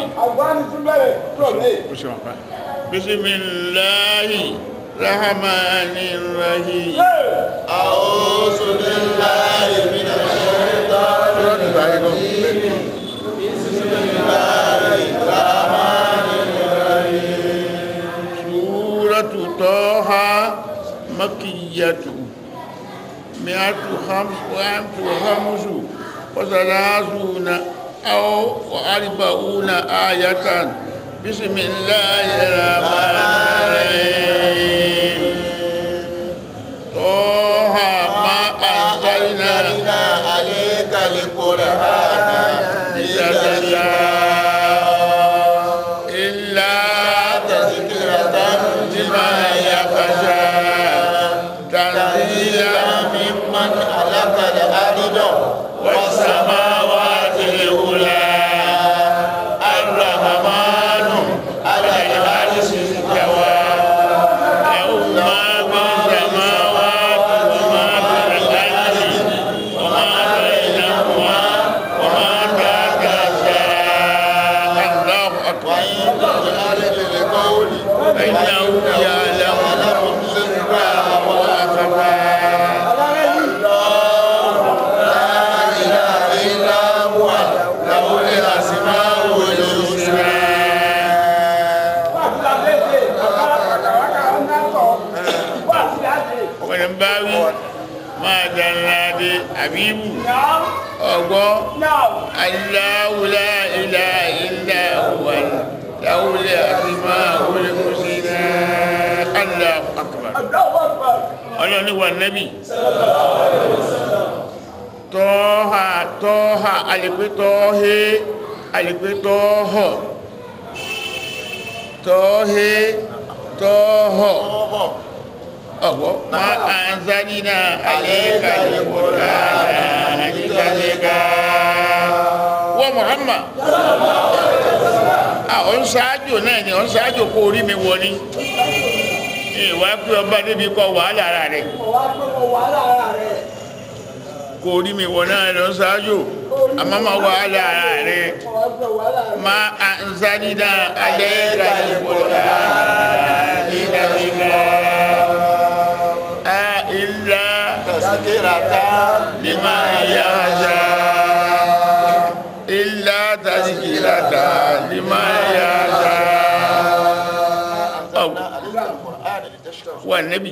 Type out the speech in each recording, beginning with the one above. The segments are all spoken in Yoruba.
àgbáni tún bẹ̀rẹ̀ rọ̀lẹ́ ó ṣe wọn pa bisimilahi rahmani rahim. أعوذ بالله من الشيطان suratu toha makiyatu miatu khams wa amtu khamsu wa salasuna aw wa arbauna ayatan bismillahir rahmanir rahim toha ma anzalna أنزلنا عليك القرآن لتشقى إلا تذكرة لمن يخشى تنزيلا ممن خلق الأرض والسماوات الأولى الرحمن على العرش استوى له ما في السماوات وما في الأرض وما بينهما وما تحت الثرى الله أكبر وإن تجهر بالقول فإنه يعلم السر وأخفى لا إله إلا هو له الأسماء الحسنى wà sí àbẹ́sẹ̀ àkàràkàràkà ńlá kọ̀ wà sí àbẹ́ wani bawi ma dallade habibu náà ọgbọ́ náà Allahu la ilaha illa huwa lahul asmaul husna Allahu akbar àdáwọ̀ àgbà ọlọ́ni wà nẹ́bì tọ́ha tọ́ha alìpé tọ́he alìpé tọ́họ̀ tọ́he tọ́họ̀ ọ̀gbọ́ ma anzalina alayka al-Qur'ana litashqa wọ́n Muhammad àwọn ń ṣáájò náà ni ọ̀n ṣáájò kó orí mi wọ ni ìwà pé ọba débi kọ wàhálà ara rẹ̀ wà á gbọ́ wàhálà ara rẹ̀ kó orí mi wọ náà lọ ṣáájò àmọ́ máa wàhálà ara rẹ̀ wà á gbọ́ wàhálà rẹ̀ ma anzalina alayka al-Qur'ana litashqa illa تذكرة liman yakhsha illa tazkiratan liman yakhsha أنزلنا عليك القرآن لتشكر والنبي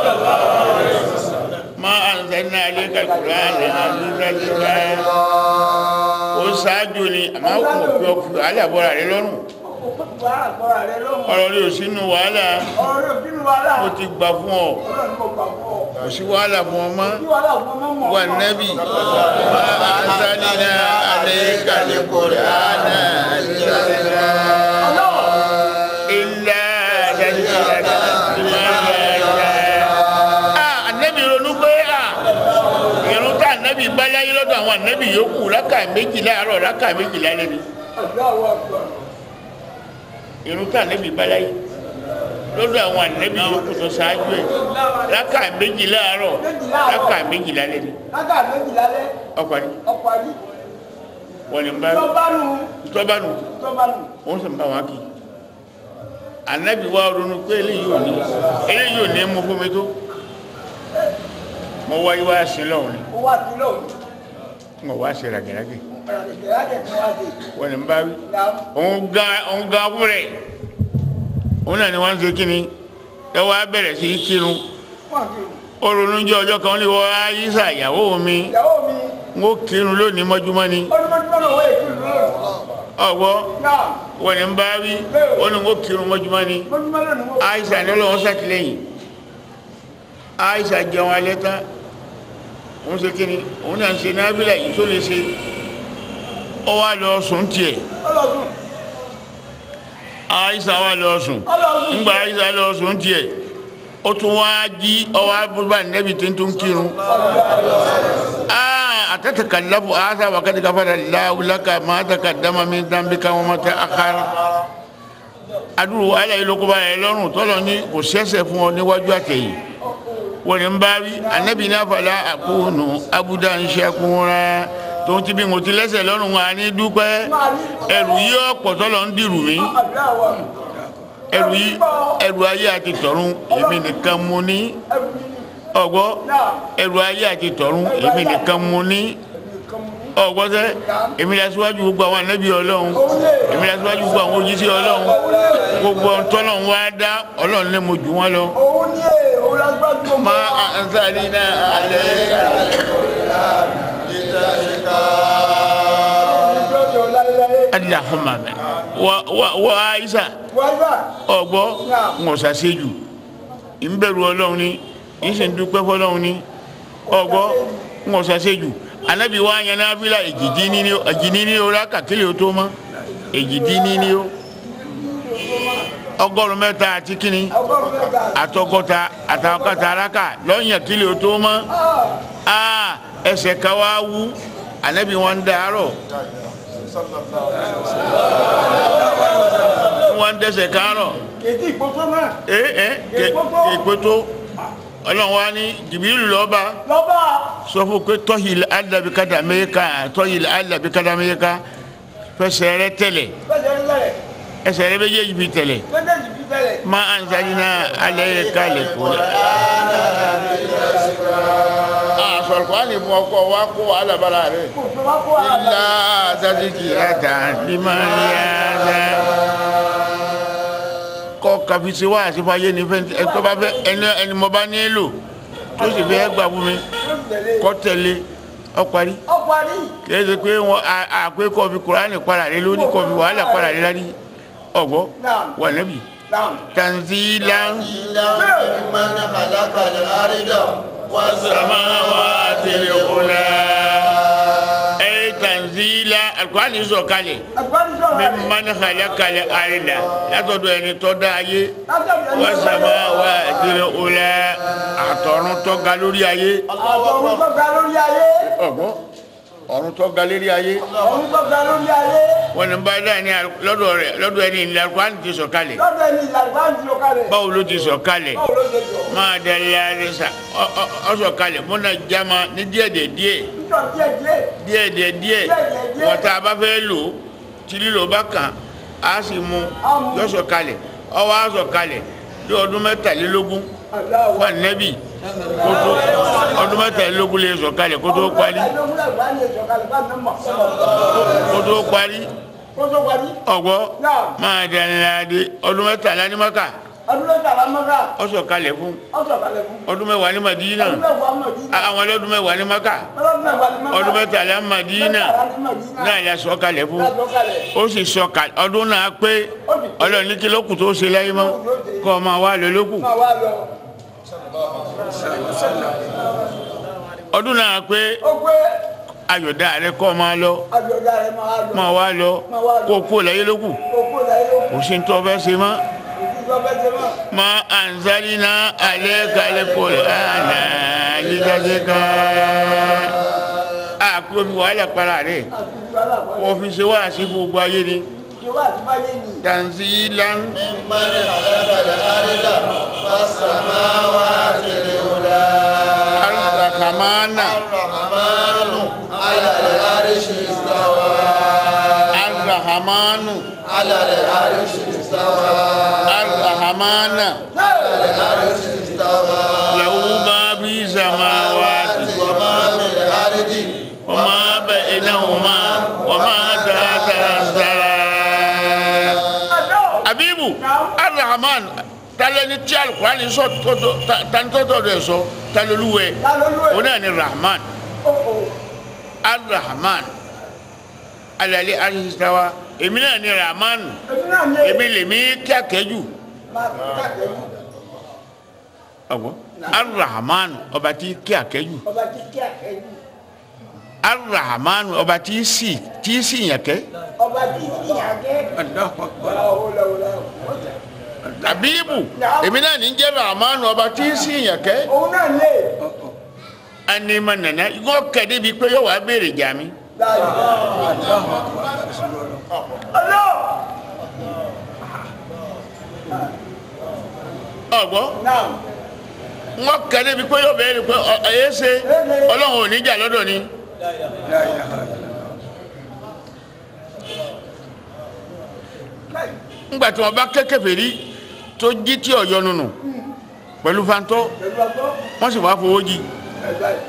ما أنزلنا عليك القرآن لتشقى ó ṣáájú ni àmọ́ kò fi ọkùnrin wàhálà bọ́ra rẹ lọ́rùn wàhálà gbọ́ra rẹ̀ lọ́wọ́ ọ̀rọ̀ rẹ ò sínú wàhálà ọ̀rọ̀ rẹ̀ bínú wàhálà ó ti gbà fún ọ ọlọ́run kò gbà fún ọ kò sí wàhálà fún ọ mọ́ kí wàhálà fún ọmọ mọ̀ wà nẹ́bì má anzalna alayka al-Qur'ana litashqa illa tazkiratan liman yakhsha. Ah, ànẹ́bì ronú pé à ìrún tá ànẹ́bì bá láyé lọ́dọ̀ àwọn ànẹ́bì yòókù rákà méjì láàárọ̀ rákà méjì lálẹ́ ni àdáwọ̀ àgbà ìrún tá ànẹ́bì bá láyé lọ́dọ̀ àwọn ànẹ́bì yòókù tó ṣáájú ẹ̀ rákà méjì láàárọ̀ rákà méjì lálẹ́ ni lága méjì lálẹ́ ọkọ̀ ni ọ̀pọ̀ àdí wọ́n ní bá tọ́bánu tọ́bánu tọ́bánu wọ́n sì ń bá wọn kì í ànẹ́bì wa ronú pé eléyìí ò ní eléyìí ò ní mú fún mi tó mo wáyé wá sí lọ́wọ́ ni ó wà sí lóòrùn mo wá sí ràgìràgì ọ̀rọ̀ ìgbéra jẹ̀ tí wọ́n á dé wọ́n ní bá wí náà òun ga òun ga fún rẹ̀ òun náà ni wọ́n ń ṣe kíni ẹ wá bẹ̀rẹ̀ sí í kírun wọ́n kì í ó ronú jẹ́ ọjọ́ kan ó ní wọ́n ayíṣà ìyàwó mi ìyàwó mi ń ó kírun lónìí mọ́júmọ́ ni ọdúnmọ́dúnmọ́ náà wọ́n èkì lóòrùn ọ̀gbọ́ náà wọ́n ní bá wí ó ní ń ó kírun mọ́júmọ́ ni mọ́dúnmọ́ náà ni wọ́n àìsà ní ọlọ́run sàtìlẹ́yìn àìsà jẹun alẹ́ tán òun ṣe kíni òun náà ń ṣe nábìlà yìí tó lè ṣe ó wá lọ sùn tiẹ̀ ọlọ́dún àìsà wá lọ sùn ọlọ́dún ńgbà àìsà lọ sùn tiẹ̀ ó tún wá jí ọwọ́ abúlé nẹ́bi tí ń tún kírun àtẹ̀tẹ̀kàlàfọ̀ àṣà wàkàtí káfàdà láwùlákà máa tàkàdámà mi dáńbíkà wọn máa tẹ àkàrà adúrú wàhálà yìí ló kó báyìí lọ́rùn tọ́lọ̀ ní kò sẹ́sẹ̀ fún ọ níwájú àtẹ̀yìn wọ́n ní ń bá rí anábì ní àfàlà àkóónù abúdá ń ṣẹ́kúnra tòun ti bí mo ti lẹ́sẹ̀ lọ́rùn wa ní dúpẹ́ ẹrù yìí ọ̀pọ̀ tọ́lọ̀ ń dìrù mí ẹrù yìí ẹrù ayé àti tọ̀run èmi nìkan mo ní ọgbọ́ ẹrù ayé àti tọ̀run èmi nìkan mo ní ọgbọ́ sẹ́ èmi la síwájú gbogbo àwọn ànábì ọlọ́run èmi la síwájú gbogbo àwọn òjíṣẹ́ ọlọ́run gbogbo tọ́lọ́run wá dá ọlọ́run lé mo jù wọ́n lọ. òun ní ẹ òun lágbájú má a ń sáré náà alẹ́ alahuma mẹ wa wa wa ayisa wáyà ọgbọ́ ńwọ̀sà séjù ń bẹ̀rù ọlọ́run ni ń sì ń dúpẹ́ fọlọ́run ni ọgbọ́ ńwọ̀sà séjù anabi wa yẹn náà fi la èjìdí níní o èjìdí níní o láka kílè o tó mọ́ èjìdí níní o ọgọ́rùn mẹ́ta àti kíni ọgọ́rùn mẹ́ta àtọgọ́ta àtàkọ́ta araka lọ́yìn kílè o tó mọ́ aa ẹsẹ̀ ká wá wú anabi wọn ń dàárọ̀ wọn ń dẹsẹ̀ kárọ̀ kèdí ìkótó náà ee ee èkótó ọlọ́run wa ní jìbìrì lọ́ba lọ́ba sọ fún pé tọ́hìlì alábi kádàmẹ́yẹ́ká tọ́hìlì alábi kádàmẹ́yẹ́ká fẹsẹ̀ rẹ tẹ̀lẹ̀ fẹsẹ̀ ń lẹ̀ ẹsẹ̀ rẹ méjèèjì fi tẹ̀lẹ̀ méjèèjì fi tẹ̀lẹ̀ má a ń sáré náà alẹ́ yẹ ká lè kó la. sọ̀rọ̀ kó a lè mú ọkọ wa kó wàhálà bára rẹ̀. kò tó wá kó ara ilá sásìkì àtà limaniyaza kọ kàfíìsì wá àṣìfàyè ní fẹ́ ẹ tó bá fẹ́ ẹni ẹni mo bá nílò tó sì fẹ́ gbà fún mi tó tẹ̀lé kọ́ tẹ̀lé ọ parí ọkọ̀ àrí kìí ṣe pé wọn àpé kọfí kuraani padà rẹ lórí kọfí wàhálà padà rẹ lárí ọgbọ wà nẹbi náà tanzilan من خلق الأرض samawati al-ula ẹ tanzila alukurani sọ̀kalẹ̀ agbánisọ̀rọ̀ rẹ̀ mimman khalaqal arda látọ̀dọ̀ ẹni tó dá ayé látọ̀dọ̀ ẹni wa samawati al-ula àtọ̀run tó ga lórí ayé àtọ̀run tó ga lórí ayé ọgbọ́n ọ̀run tó ga lórí ayé ọ̀run tó ga lórí ayé wọn ni bá dá ní lọ́dọ̀ rẹ̀ lọ́dọ̀ ẹni ìlà alukurani ti sọ̀kalẹ̀ lọ́dọ̀ ẹni ìlànà ń di ọ̀ka rẹ̀ báwo ló ti sọ̀kalẹ̀ báwo ló ṣe jọ máa dalẹ̀ arisa ọ sọ̀kalẹ̀ múna jama ní díẹ̀díẹ̀ díẹ̀ nítorí díẹ̀ díẹ̀ díẹ̀díẹ̀ díẹ̀ díẹ̀. wọ́n tá a bá fẹ́ lò ó tí lílo bá kàn á sì mú yọ sọ̀kalẹ̀ ọwọ́ á sọ̀kalẹ̀ ní ọdún mẹ́tàlélógún aláwọ̀ wà nẹ́bì kó tó ọdún mẹ́tàlélógún lè sọ̀kalẹ̀ kó tó parí kó tó parí kó tó parí ọ̀gbọ́ máa dalẹ̀ ọdún mẹ́tàlá ní maka ọdún mẹ́tàlá mọ́ká ọ sọ̀kalẹ̀ fún ọ̀sọ̀ kalẹ̀ fún ọdún mẹ́wàá ní madina ọdún mẹ́wàá mọ̀dínà àwọn ọlọ́dún mẹ́wàá ní maka ọdún mẹ́wàá ní mọ́ká ọdún mẹ́tàlá madina náà yà sọ̀kalẹ̀ fún ó sì sọ̀kalẹ̀ ọdún náà pé ọlọ́run ní kí lókù tó ṣe láyé mọ́ kọ́ ọ máa wá lọ lókù máa wá lọ ọdún náà pé ó pé ayọ̀dá rẹ kọ́ ọ máa lọ àjọ̀dá rẹ̀ máa lọ máa wá lọ kó o kú láyé lókù òkú láyé ó kò sí ní tó fẹ́ ṣe mọ́ kú tó bẹ́ jẹ mọ́ ma anzalina alayka alqur'ana litashqa a kò fi wàhálà para rẹ̀ àti ìgbàlá àpọ̀ kò fi ṣe wáàsí fún gbogbo ayé ni ìjọba àti báyé ni tanzilan ممن خلق الأرض والسماوات العلى arrahmana الرحمن على العرش استوى arrahmanu على العرش استوى arrahmana على العرش استوى lahu ma fi samawati وما في الأرض wa ma bainahuma wa ma tahta as-sara abibu arrahman talẹni tí alukurani sọ tọdọ tanitọtọ rẹ sọ taloluwẹ lálólúwẹ̀ o náà ni rahman ó ó arrahman alali arisawa èmi náà ni rahman èmi náà ní èmi lèmi kí akẹjù máa káàkiri ọgbọ arrahman ọba tí kí akẹjù ọba kíkẹ́ àkẹ́jù arrahman ọba tí sì tí sì yàn kẹ ọba tí ìyàgẹ́ abibu èmi náà ní jẹ rahman ọba tí sì yàn kẹ òun náà lè anima nana yọ kẹdẹ bíi pé yọ wà béèrè jà mí láàyè ọlọ́ ọgbọ náà wọn kẹdẹ bíi pé yọ béèrè pé ẹ ṣe Ọlọ́run ò ní jà lọ́dọ̀ ni ńgbà tí wọn bá ké kèfèrí tó jí tí ọ̀yọ́ nùnù pẹ̀lú fantọ́ pẹ̀lú ọgbọ́ wọ́n sì wá fowó jí ẹ̀dá ẹ̀.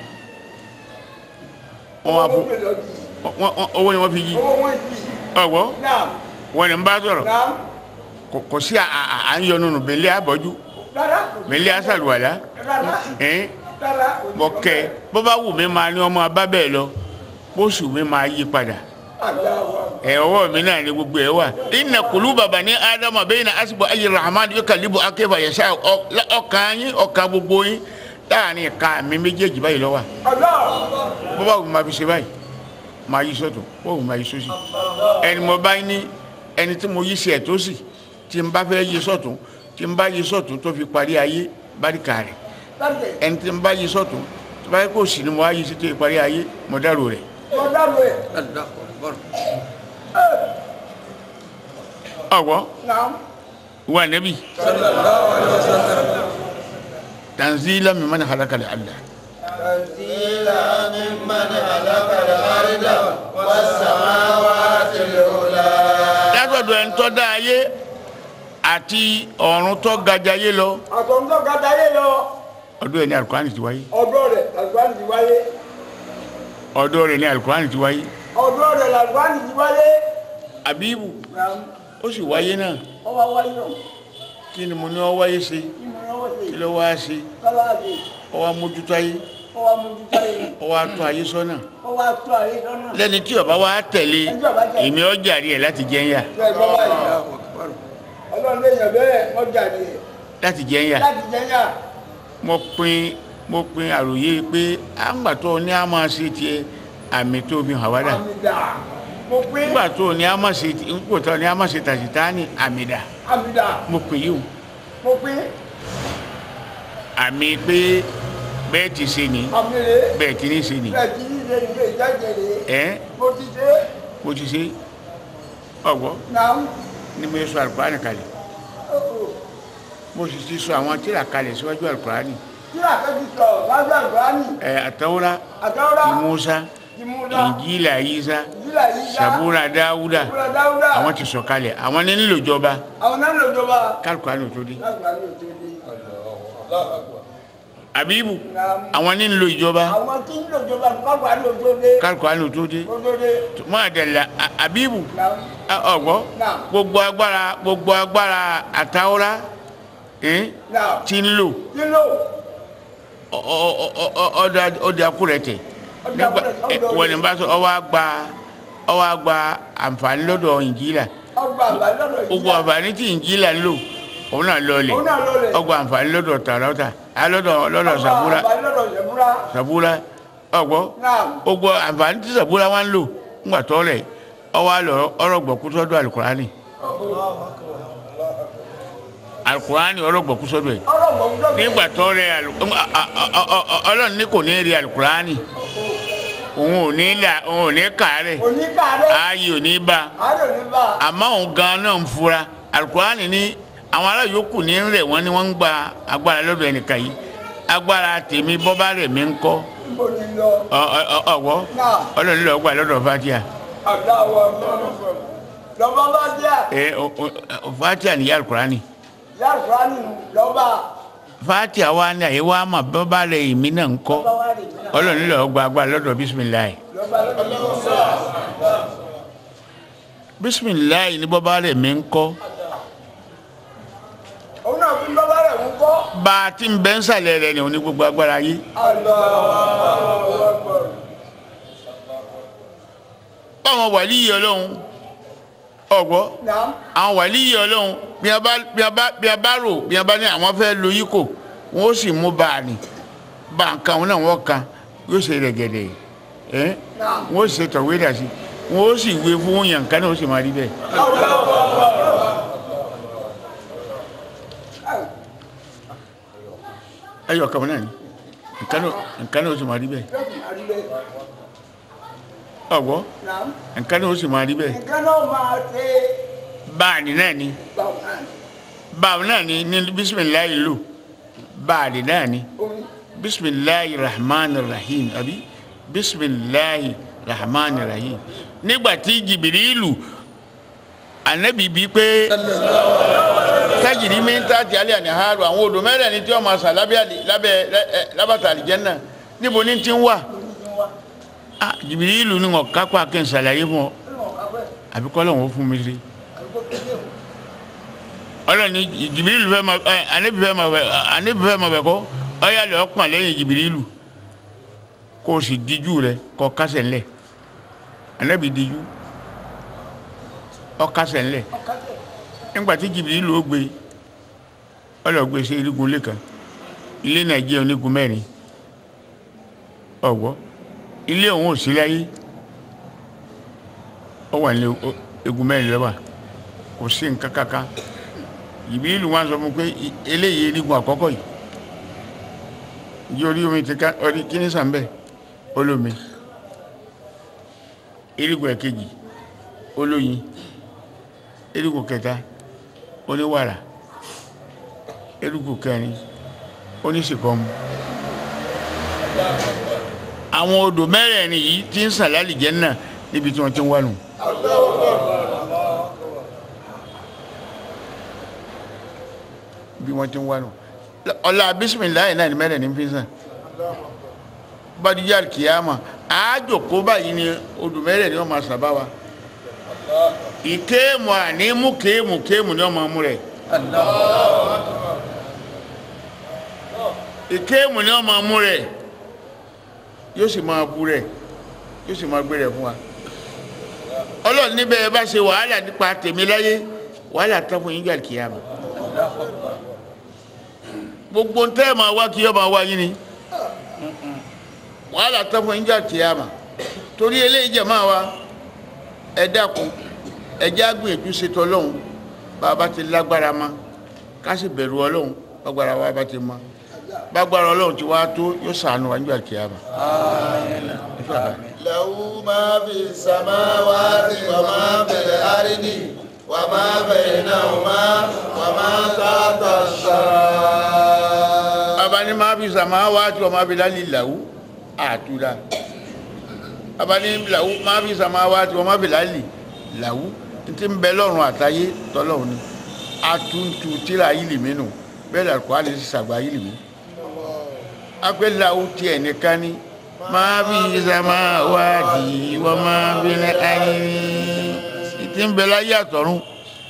wọ́n wá fo owó pẹ̀lú ọjì wọ́n- wọ́n- owó ni wọ́n fi jí owó wọn jì ọ̀gbọ́ náà wọn ni ń bá sọ̀rọ̀ náà kò- kò sí à- à à ń yọ nùnù bẹ̀lẹ́ àbọ̀jú rárá bẹ̀lẹ́ àṣàlùwàlá rárá ẹ̀ẹ́n rárá mọ̀kẹ́ bó bá wù mí máa ní ọmọ abá bẹ́ẹ̀ lọ bó sì wù mí máa yí padà àgbà wa ẹ ọwọ́ mi náà ni gbogbo ẹ wà inna quluba bani adama bayna asbu ayi rahman yukallibu akeba yasa ọkàn yín ọkàn gbogbo yín láàrin ìka mi méjèèjì báyìí ló wà ọlọ́ bó bá wù mí máa fi ṣe báyìí máa yí sọ́tún bó wù mí máa yí sósì ẹni mo bá ní ẹni tí mo yí sí ẹ̀ tó sì tí n bá fẹ́ yí sọ́tún tí n bá yí sọ́tún tó fi parí ayé báríkà rẹ̀ láti ẹni tí n bá yí sọ́tún tó bá yẹ kó sì ni mo wá yí sí tó fi parí ayé mo dárò rẹ̀ ọ̀dà rẹ̀ ọ̀wọ́ náà wa nabi tanzila mimman halaka al-allah تنزيلا ممن خلق الأرض والسماوات العلى látọ̀dọ̀ ẹni tó dá ayé àti ọ̀run tó gajà ayé lọ àtọ̀ntọ́ gàdá yé lọ ọdún ẹ̀ ní alukurani ti wáyé ọ̀dọ́ rẹ̀ làlùbáàní ti wáyé ọdún rẹ̀ ní alukurani ti wáyé ọ̀dọ́ rẹ̀ làlùbáàní ti wáyé abibu náà ó sì wáyé náà ọwọ́ wáyé náà kí ni mo ní ọ wáyé ṣe kí mo náwó sí kí ló wá ṣe kọ́lá àti ọ wá mójútó ayé ọwọ́ amójútó yìí ọ wá tó ayé sọ́nà ọwọ́ àtọ́ àyè lọ́nà lẹ́ni tí ó bá wá tẹ̀lé èmi ọ jàre ẹ̀ láti jẹ́ ń yà ṣe é gbọ́ báyìí ọlọ́run lè yàn bẹ́ẹ̀ wọ́n jáde láti jẹ́ ń yà láti jẹ́ yà mo pin mo pin àròyé pé àgbà tó ní a máa ṣe tiẹ̀ àmì tó fi hàn wá dà àmì dà mo pín nígbà tó ní a máa ṣe nígbà tó ní a máa ṣe tàṣítà ní àmì dà àmì dà mo pin yìí o mo pín àmì pé bẹ́ẹ̀ ti ṣe ni àmì rè bẹ́ẹ̀ ti ní ṣe ni bẹ́ẹ̀ kì í ṣe ìgbé ìjáde rè ẹ́ mo ti ṣe mo ti ṣe ọ̀gbọ́ náà ni mo sọ alukurani kalẹ̀ mo sì ti sọ àwọn tíra kalẹ̀ síwájú alukurani kí àkẹ́kì sọ lájú àgbáni ẹ̀ àtàwọ́rá àtàwọ́rá ti Musa ìmúdá Injila Isa ìjìlá yìí dá Sabura Dáúdà ìmúdá dáúdà àwọn ti sọ kalẹ̀ àwọn ní nílò ìjọba àwọn náà lò jọba kálukurani ò tó dé lágbàáni ò tó dé àbíbù náà àwọn ní nílò ìjọba àwọn tí ń lò jọba lágbàáni ò tó dé kálukurani ò tó dé ó tó dé mọ́ àdàlà àbíbù náà ọ̀gbọ́ Náà. gbogbo agbára gbogbo agbára àtàwọ́rá ẹ̀ náà tí ń lò kí ló ọdẹ akúrẹ tẹ nígbà wọ́n ní bá sọ ọwọ́ àgbà ọwọ́ àgbà àǹfààní lọ́dọ̀ Ìnjílà ọgbà àgbà lọ́dọ̀ gbogbo àǹfààní tí Ìnjílà ń lò òun náà lọlẹ̀ òun náà lọlẹ̀ ọgbà àǹfààní lọ́dọ̀ Tàràtà lọ́dọ̀ lọ́dọ̀ Sàbúrà àgbà lọ́dọ̀ Sàbúrà Sàbúrà ọgbọ́ náà gbogbo àǹfààní tí Sàbúrà wá ń lò ńgbà tọ́lẹ̀ ọwọ́ àlọ́ ọ̀rọ̀gbọ̀kú sọ́dọ̀ Àlùkùránì Àlùkùránì ọ̀rọ̀gbọ̀kú sọ́dọ̀ ẹ̀ ọ̀rọ̀ mọ̀ ń dọ̀gbẹ̀ nígbà tó rẹ alu- a- a- a- a- a- ọlọ́run ní kò ní rí alukurani òun ò ní là òun ò ní kàárẹ̀ oníkàárẹ̀ ààyè ò ní bá àárẹ̀ ní bá àmọ́ òun gan náà ń fura alukurani ní àwọn ará yòókù ní rẹ̀ wọ́n ní wọ́n ń gba agbára lọ́dọ̀ ẹnìkan yìí agbára tèmi bọ́bá rẹ̀ mi ń kọ́ mo ní lọ ọ- ọ- ọ- ọ̀wọ́ náà ọlọ́run lọ́ọ́ gbà lọ́dọ̀ fatia àgbà wọ lọ́ba bá díà ẹ ọ- ọ- ọ- fatia nìyá alukurani yá kúránì lọ́ba fatia wa ní àyè wa mà bọ́bá rẹ̀ èmi náà ń kọ́ lọ́ba wá rè mí náà ọlọ́run lọ́ọ́ gba agbára lọ́dọ̀ bisimilayi. lọ́ba lọ́ba bisimilayi ni bọ́bá rẹ̀ mi ń kọ́ òun náà fi lọ́ba rẹ̀ ń kọ́ bá a ti ń bẹ́ ń sàlẹ̀ rẹ̀ ni òun ní gbogbo agbára yìí àlọ́ báwọn wàlíyé ọlọ́run ọ̀gbọ́ náà àwọn wàlíyé ọlọ́run bí a bá bí a bá bí a bá rò bí a bá ní àwọn fẹ́ lo yìí kò wọ́n ó sì mú bá a nì bá a kan wọn náà wọ́n kan yóò ṣe rẹ̀gẹ̀dẹ̀ ẹ́ náà wọ́n ó ṣe tọ̀wé dà sí wọ́n ó sì wé fún yàn kan náà ó sì máa rí bẹ́ẹ̀. ẹyọ kan náà ni nǹkan náà nǹkan náà ó sì máa rí bẹ́ẹ̀ ọ̀gbọ́ náà nǹkan náà ó sì máa rí bẹ́ẹ̀ nǹkan náà máa ṣe báàní náà ni bàbá báwo náà ni ní bisimilayi lò báàní náà ni omi bisimilayi rahman rahim àbí bisimilayi rahman rahim nígbà tí jìbìrìlù anabi bíi pé kájìrí mi ń ta ti alẹ́ àní haaru àwọn odò mẹ́rẹ̀ẹ̀rin tí wọ́n máa sà lábẹ́ àlì- lábẹ́ ẹ- ẹ- lábàtà àlìjẹ́nà níbo ní ti ń wà ah Jìbìrìlù ni wọn kápá kí n ṣàlàyé fún ọ àbí kọ́ lọ́wọ́ fún mi rí ọlọ́ni Jìbìrìlù fẹ́ máa ẹ anabi fẹ́ máa bẹ anabi fẹ́ máa bẹ kọ́ ọyá lọ́ọ́ pọ̀n lẹ́yìn Jìbìrìlù kó o sì díjú rẹ kọ́ kásẹ̀ ńlẹ̀ anabi díjú ọ kásẹ̀ ńlẹ̀ nígbà tí Jìbìrìlù ó gbé ọlọ́gbé sí irigun ilé kan ilé nàìjíríà onígun mẹ́rin ọ̀gbọ́ ilé òun ò sí láyé ó wà ní o- egun mẹ́rin lọ́wọ́ kò sí nǹkan kankan Jìbìrìlù wọn sọ fún un pé i- eléyìí irigun àkọ́kọ́ yìí ìjọ orí omi ti ká ọrí kíní sàn bẹ́ẹ̀ olómi irigun ẹ̀kejì olóyin irigun kẹta oníwàrà irigun kẹrin oníṣìkọmù àwọn odò mẹ́rẹ̀ẹ̀rin yìí ti ń sàn lálìjẹ́ náà níbi tí wọ́n ti ń wà nù. bí wọ́n ti ń wà nù. ọ̀la bisimilayi náà ni mẹ́rẹ̀ẹ̀rin fi ń sàn. badijá kìáma àájòkó báyìí ni odò mẹ́rẹ̀ẹ̀rin wọ́n máa sábà wa. ìkéèmù àní mú kéèmù kéèmù ni wọ́n máa mú rẹ̀. ìkéèmù ni wọ́n máa mú rẹ̀ yóò sì máa bu rẹ̀ yóò sì máa gbé rẹ̀ fún wa ọlọ́run níbẹ̀ ẹ bá ṣe wàhálà nípa tèmi láyé wàhálà tán fún yín jà kíyàmá gbogbo ń tẹ́ ẹ̀ máa wá kí yọ́ máa wá yín ni wàhálà tán fún yín jà kíyàmá torí eléyìí jẹ̀ máa wá ẹ dákun ẹ jẹ́ àgbìyànjú ṣètò ọlọ́run bá a bá ti lágbára ma ká sì bẹ̀rù ọlọ́run gbàgbára wa bá ti mọ gbàgbára ọlọ́run ti wá tó yóò ṣàánú wa nígbà kíyàmá. له ما في السماوات وما في الأرض وما بينهما وما تحت الثرى abani maa fi sama waati wa maa fi lali lawu atula abani lawu maa fi sama waati wa maa fi lali lawu nti n bẹ lọ́run àtayé tọlọ́run ni atuntu tira yilimi nu bẹ́ẹ̀ la kọ́ alẹ́ sàgbà yilimi akpẹ́ lawu tiẹ̀ nìkan ni maa fi sama waati wa maa fi lali nti n bẹ la yé àtọ̀run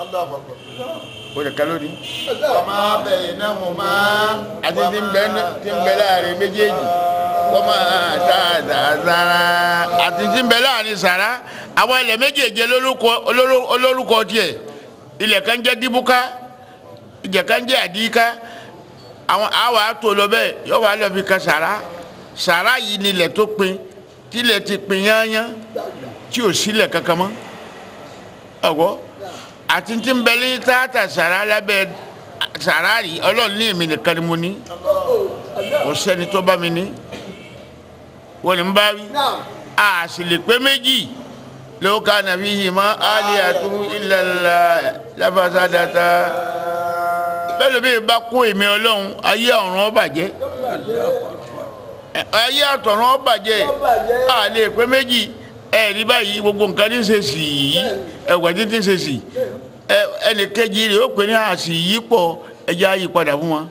o de kalo ni وما بينهما àti tí ń bẹ tí ń bẹ láàrin méjèèjì wọ́n máa dáadáa sára àti tí ń bẹ láàrin sàrá àwọn ilẹ̀ méjèèjì olórúkọ olóró- olórúkọ tiẹ̀ ilẹ̀ kan jẹ́ díbúká ilẹ̀ kan jẹ́ àdíká àwọn àwọn àtò lọ bẹ́ẹ̀ yóò wá lọ fi ka sàrá sàrá yìí ni ilẹ̀ tó pin tílẹ̀ ti pin yányán tí ò sílẹ̀ kankan mọ́ ọ̀gbọ́ àti tí ń bẹ ní tààtà sàrá lábẹ́ sàrá rí ọlọ́run ní èmi nìkan ni mo ní kò sẹ́ni tó bá mi ní wọ́n ní ń bá wí a sì lè pé méjì ló ká nàbí yìí mọ́ aliyatu illallah lafasadata bẹ́ẹ̀ ló bí bá kó èmi ọlọ́run ayé ọ̀run ó bàjẹ́ Ẹ, ayé àtọ̀run ó bàjẹ́ a lè pé méjì ẹ rí báyìí gbogbo nǹkan ní í ṣe sì yìí ẹ̀wẹ̀ títí ń ṣe sì ẹ ẹnì kejì rẹ̀ ó pè ní àṣì yìí pọ̀ ẹja yí padà fún wọn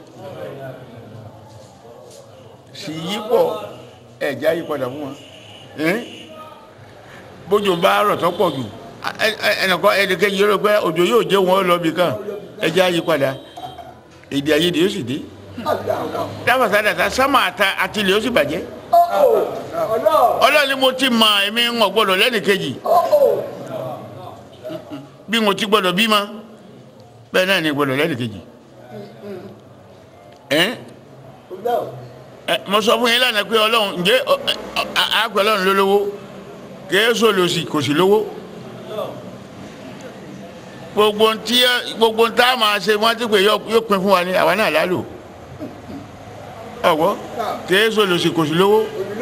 sì yí pọ̀ ẹja yí padà fún wọn Ẹ́n? bójú bá rọ̀ tó pọ̀ jù ẹ- ẹ- ẹnìkan ẹnì kejì rẹ̀ pé òjò yóò jẹ́ wọn lọ bí kan ẹja yí padà èdè àìyedè yóò sì dé dáfàsá dàtà sámà àta àti ilé yóò sì bàjẹ́ ọlọ́ọ̀ni mo ti mọ èmi ń wọ̀ gbọ́dọ̀ lẹ́nì kejì bí mo ti gbọ́dọ̀ bímọ bẹ́ẹ̀ náà ni gbọ́dọ̀ lẹ́nì kejì ẹ́n ẹ mo sọ fún yín lánàá pé ọlọ́run ǹjẹ́ ọ- ọ- a- àgbẹ̀ ọlọ́run ló lówó kìí sọ lòsì kò sí lówó gbogbo ntí gbogbo ntá máa ṣe wọ́n ti pè yọ- yóò pin fún wa ní àwa náà lálò ọ̀gbọ́ kìí sọ lòsì kò sí lówó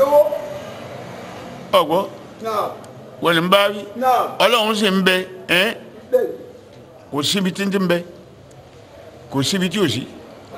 ọ̀gbọ́ wọ́n ní bá wí ọlọ́run sì ń bẹ ẹ́n kò síbi tí ń ti ń bẹ kò síbi tí ò sí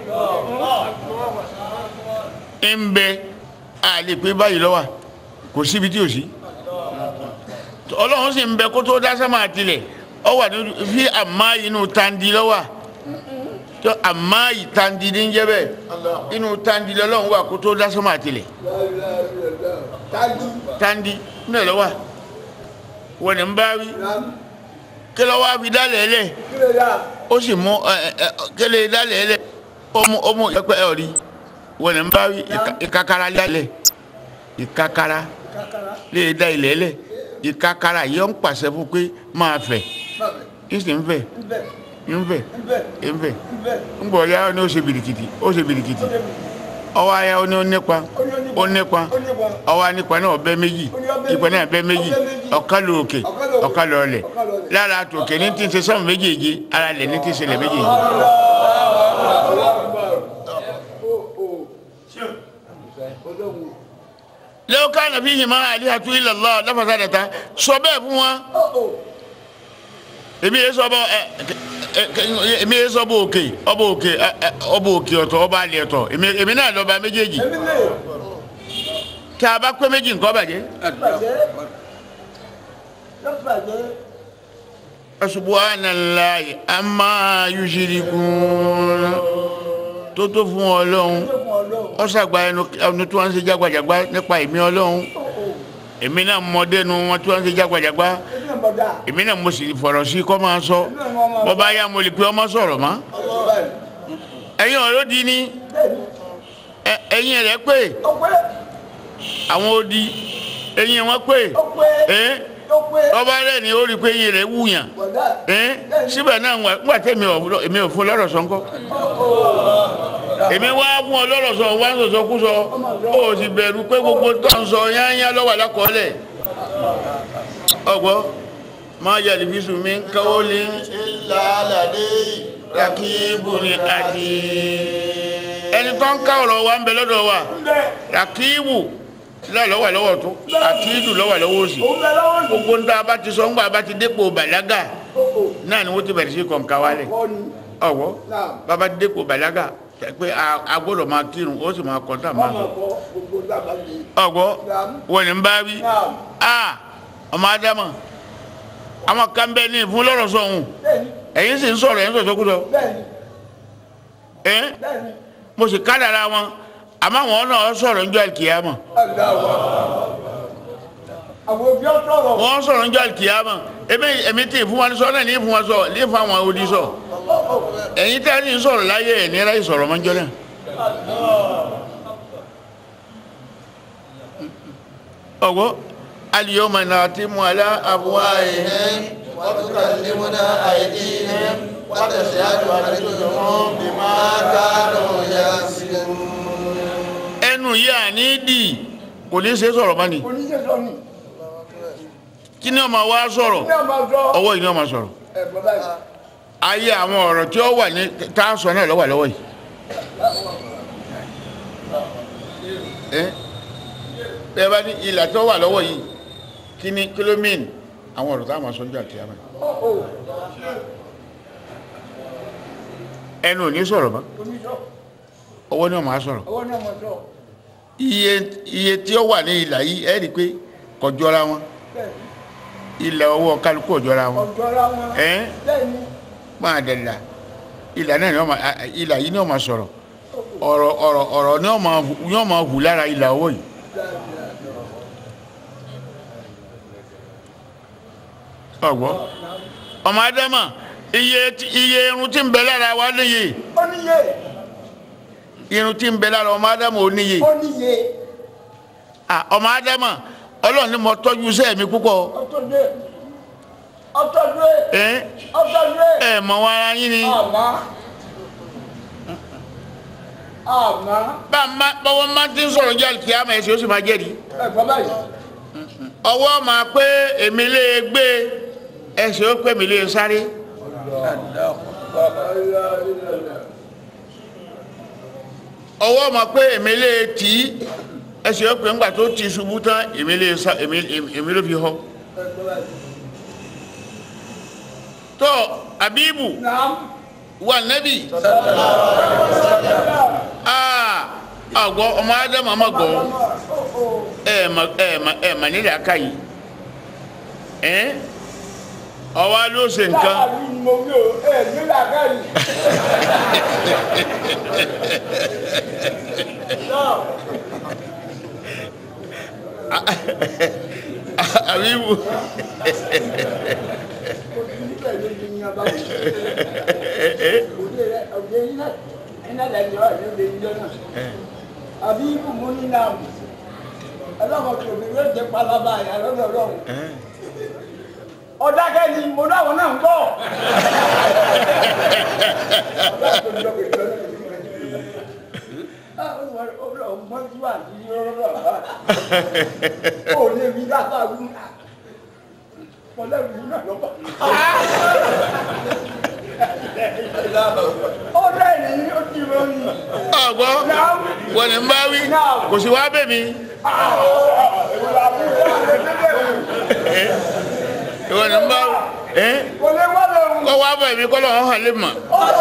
ń bẹ a lè pé báyìí lọ́wọ́ kò síbi tí ò sí ọlọ́run sì ń bẹ kó tó dá sánmà tilẹ̀ ọ wà ní fi àmà inú tandi lọ́wọ́ tó àmà yìí tandi ní jẹ́ bẹ́ẹ̀ inú tandi lọ́wọ́ wà kó tó dásọ́mọ́ àtìlẹ̀ tájú tandi ní lọ́wọ́ wọ́n ní ń bá wí kí lọ́wọ́ àfi dálẹ̀ lẹ̀ kílè yá ó sì mú ẹ ẹ kele dálẹ̀ lẹ̀ ọmú ọmú ẹgbẹ́ ẹ̀ rí wọ́n ní ń bá wí ìka- ìkakara dálẹ̀ ìkakara kakara lè da ilẹ̀ lẹ̀ ìkakara yìí ó ń pàṣẹ fún pé máa fẹ̀ bàbẹ ìsì ń fẹ̀ nbẹ ń fẹ̀ nbẹ ń fẹ̀ nbẹ ń bọ̀ ya ni ó ṣe birikiti ó ṣe birikiti ó débi ọwọ́ aya ó ní ó nípa ó nípa ó nípa ọwọ́ anípa náà ọbẹ̀ méjì ìpẹ́ náà ọbẹ̀ méjì ọ̀kan lò òkè ọ̀kan lò ọlẹ̀ lára tòkè ní tí ń ṣe sọ́mù méjèèjì ara lẹ̀ ní tí ń ṣe lẹ̀ méjèèjì. lẹ́wọ́n ká nàfi yìí máa àlẹ́ àtú ilẹ̀ lọ lọ́fàṣà dẹ̀ta sọ bẹ́ẹ̀ fún wa èmi yẹ sọ bọ ẹ ẹ ẹ èmi yẹ sọ bọ òkè ọbọ òkè ẹ ẹ ọbọ òkè ọ̀tọ̀ ọba àlẹ́ ọ̀tọ̀ èmi èmi náà lọ́ba méjèèjì èmi lè tí a bá pé méjì nǹkan bàjẹ́. bàjẹ́ lọ́bàjẹ́ subhanallahi amma yushrikun tó tó fún ọlọ́run tó fún ọlọ́run ó ṣàgbà ẹnu ẹnu tí wọ́n ń ṣe jágbàjàgbá nípa èmi ọlọ́run èmi náà mọdẹ́nu wọn tí wọ́n ń ṣe jágbàjàgbá èmi náà bọ̀dá èmi náà mo sì fọ̀rọ̀ sí kọ́ máa sọ bọ́ bá yá mo lè pe ọmọ sọ̀rọ̀ mọ́ ẹ̀yin ọ̀rọ̀ di ni ẹ- ẹ̀yin rẹ̀ pé ó pé àwọn odi ẹ̀yin wọn pé ó pé ẹ̀ ó pé ọba rẹ̀ ni ó rí i pé ẹ̀yin rẹ̀ wúyàn bọ̀dá ẹ̀ síbẹ̀ náà wà nígbà tẹ̀mí ọ̀ èmi ò fún lọ́rọ̀ sọ ńkọ́ èmi wá fún ọ lọ́rọ̀ sọ wá ń sọ̀sọ́ kú sọ ó sì bẹ̀rù pé gbogbo tó ń sọ yányá lọ́wọ́ lákọọ́lẹ̀ ọgbọ́ máa yà lè fi sùn mí káwọ́ lé ilà aládé rakibu ni àti ẹni tó ń ká ọ̀rọ̀ wa ń bẹ lọ́dọ̀ wa bẹ rakibu lọ́wọ́ lọ́wọ́ tó àti ìdù lọ́wọ́ lọ́wọ́ òsì òun bẹ lọ́wọ́ ní gbogbo ń tá a bá ti sọ ń gbà bá ti dépò bàlágà náà ni wọ́n ti bẹ̀rẹ̀ sí kọ̀ǹkà wálẹ̀ kọ́ ni ọ̀wọ́ náà bàbá ti dépò bàlágà pé a- a gbọ́dọ̀ máa kírun ó sì máa kọ́ńtà máa ọmọ sọ kọ gbogbo dábàá mi ọ̀gbọ́ wọ́n ní ń bá wí náà a ọmọ ádámà àwọn kan bẹ ní ìfún lọ́rọ̀ sọ̀hún bẹ́ẹ̀ni ẹ̀yin sì ń sọ̀rọ̀ ẹ̀yin sọ̀tọ̀ kúrò bẹ́ẹ̀ni ẹ̀ bẹ́ẹ̀ni mo sì kádàrà wọn àmọ́ àwọn náà sọ̀rọ̀ ń jọ àlìkìyàmọ̀ aláwọ̀ àwọn òbí ọ̀tọ̀rọ̀ wọ́n sọ̀rọ̀ ń jọ àlìkìyàmọ̀ èmi èmi tí ìfún wọn sọ náà ní ìfún wọn sọ ní ìfún àwọn odi sọ ẹ̀yin tẹ́ ní sọ̀rọ̀ láyé ẹ̀ ní ráyè sọ̀rọ̀ mọ́jọ́ náà ọ̀gbọ́ aliyoma náà ti mú alá àbúwá ẹ̀ إليهم وتكلمنا أيديهم وتشهد أرجلهم بما كانوا يكسبون ẹnu yìí àní dì kò ní ṣe sọ̀rọ̀ mọ́ni oníṣẹ́ sọ ni kí ni ọmọ wa sọ̀rọ̀ ní ọmọ sọ ọwọ́ yìí ni ọmọ sọ̀rọ̀ ẹ bàbá yìí ayé àwọn ọ̀rọ̀ tí ó wà ní tá a sọ náà lọ́wọ́ lọ́wọ́ yìí. ẹ ẹ bá ní ìlà tó wà lọ́wọ́ yìí kí ni kílómìn àwọn ọ̀rọ̀ tá a máa sọ nígbà tí a máa. ẹnu ò ní sọ̀rọ̀ mọ́ oníṣọ́ ọwọ́ ni wọ́n máa sọ̀rọ̀ ọwọ́ ní ọmọ sọ iye iye tí ó wà ní ìlà yìí ẹ rí i pé kò jọra wọn bẹ́ẹ̀ni ìlà ọwọ́ kálukú ò jọra wọn ọ̀dọ́ra wọn ẹ bẹ́ẹ̀ni máa dẹ̀ là ìlà náà ni wọ́n máa a- ìlà yìí ni wọ́n máa sọ̀rọ̀ ọ̀rọ̀ ọ̀rọ̀ ọ̀rọ̀ ni wọ́n máa hù- ni wọ́n máa hù lára ìlà ọwọ́ yìí. ọ̀gbọ́ ọmọ adama iye tí- iye irun tí ń bẹ lára wa níye oníye irun tí ń bẹ lára ọmọ adama ò níye oníye Ah, ọmọ adama ọlọ́run ni mo tọ́jú iṣẹ́ mi púpọ̀ ọtọ́dé ọtọ́dé ẹ ọtọ́dé ẹ mọ wọn ara yín ni àmọ́ àmọ́ bá a má bọ́wọ́ má ti ń sọ̀rọ̀ jẹ́ kí a máa ẹsẹ̀ ó sì máa jẹ́rìí ẹ bàbá yìí ọwọ́ máa pé èmi lè gbé ẹsẹ̀ ó pé mi lè sáré ọwọ́ máa pé èmi lè tì í ẹsẹ̀ ó pé ńgbà tó ti ṣubú tán èmi lè sá èmi èmi ló fi họ tó abibu nàám wà nẹ́bì aa àgbọ̀ ọmọ ádámù àmọ́ gbọ́ ẹ mà ẹ mà ẹ mà nílẹ̀ aka yìí ẹ ọwọ́ ló ṣe nǹkan láàrin ni mo wí o ẹ nílà káyì. àbí wù àbí ibù mú ní náà ọlọ́mọ tòbí yóò jẹ palaba àyà lọ́dọ̀ ọlọ́run ọ̀dákẹ́ ni mo dáwọn náà ń bọ̀. ó lè rí dáta wú mọ̀lẹ́bí náà lọ́pọ̀. ó rẹ̀ ní ó ti ròyìn. ọgbọ́ wọ́n ní ń bá wí kò sí wá bẹ̀ mí ìwọ ní ń bá wí ẹ́ kò lè wá lọ́rùn. kọ́ wá bẹ̀ mí kọ́ lọ́wọ́ hàn lè mọ̀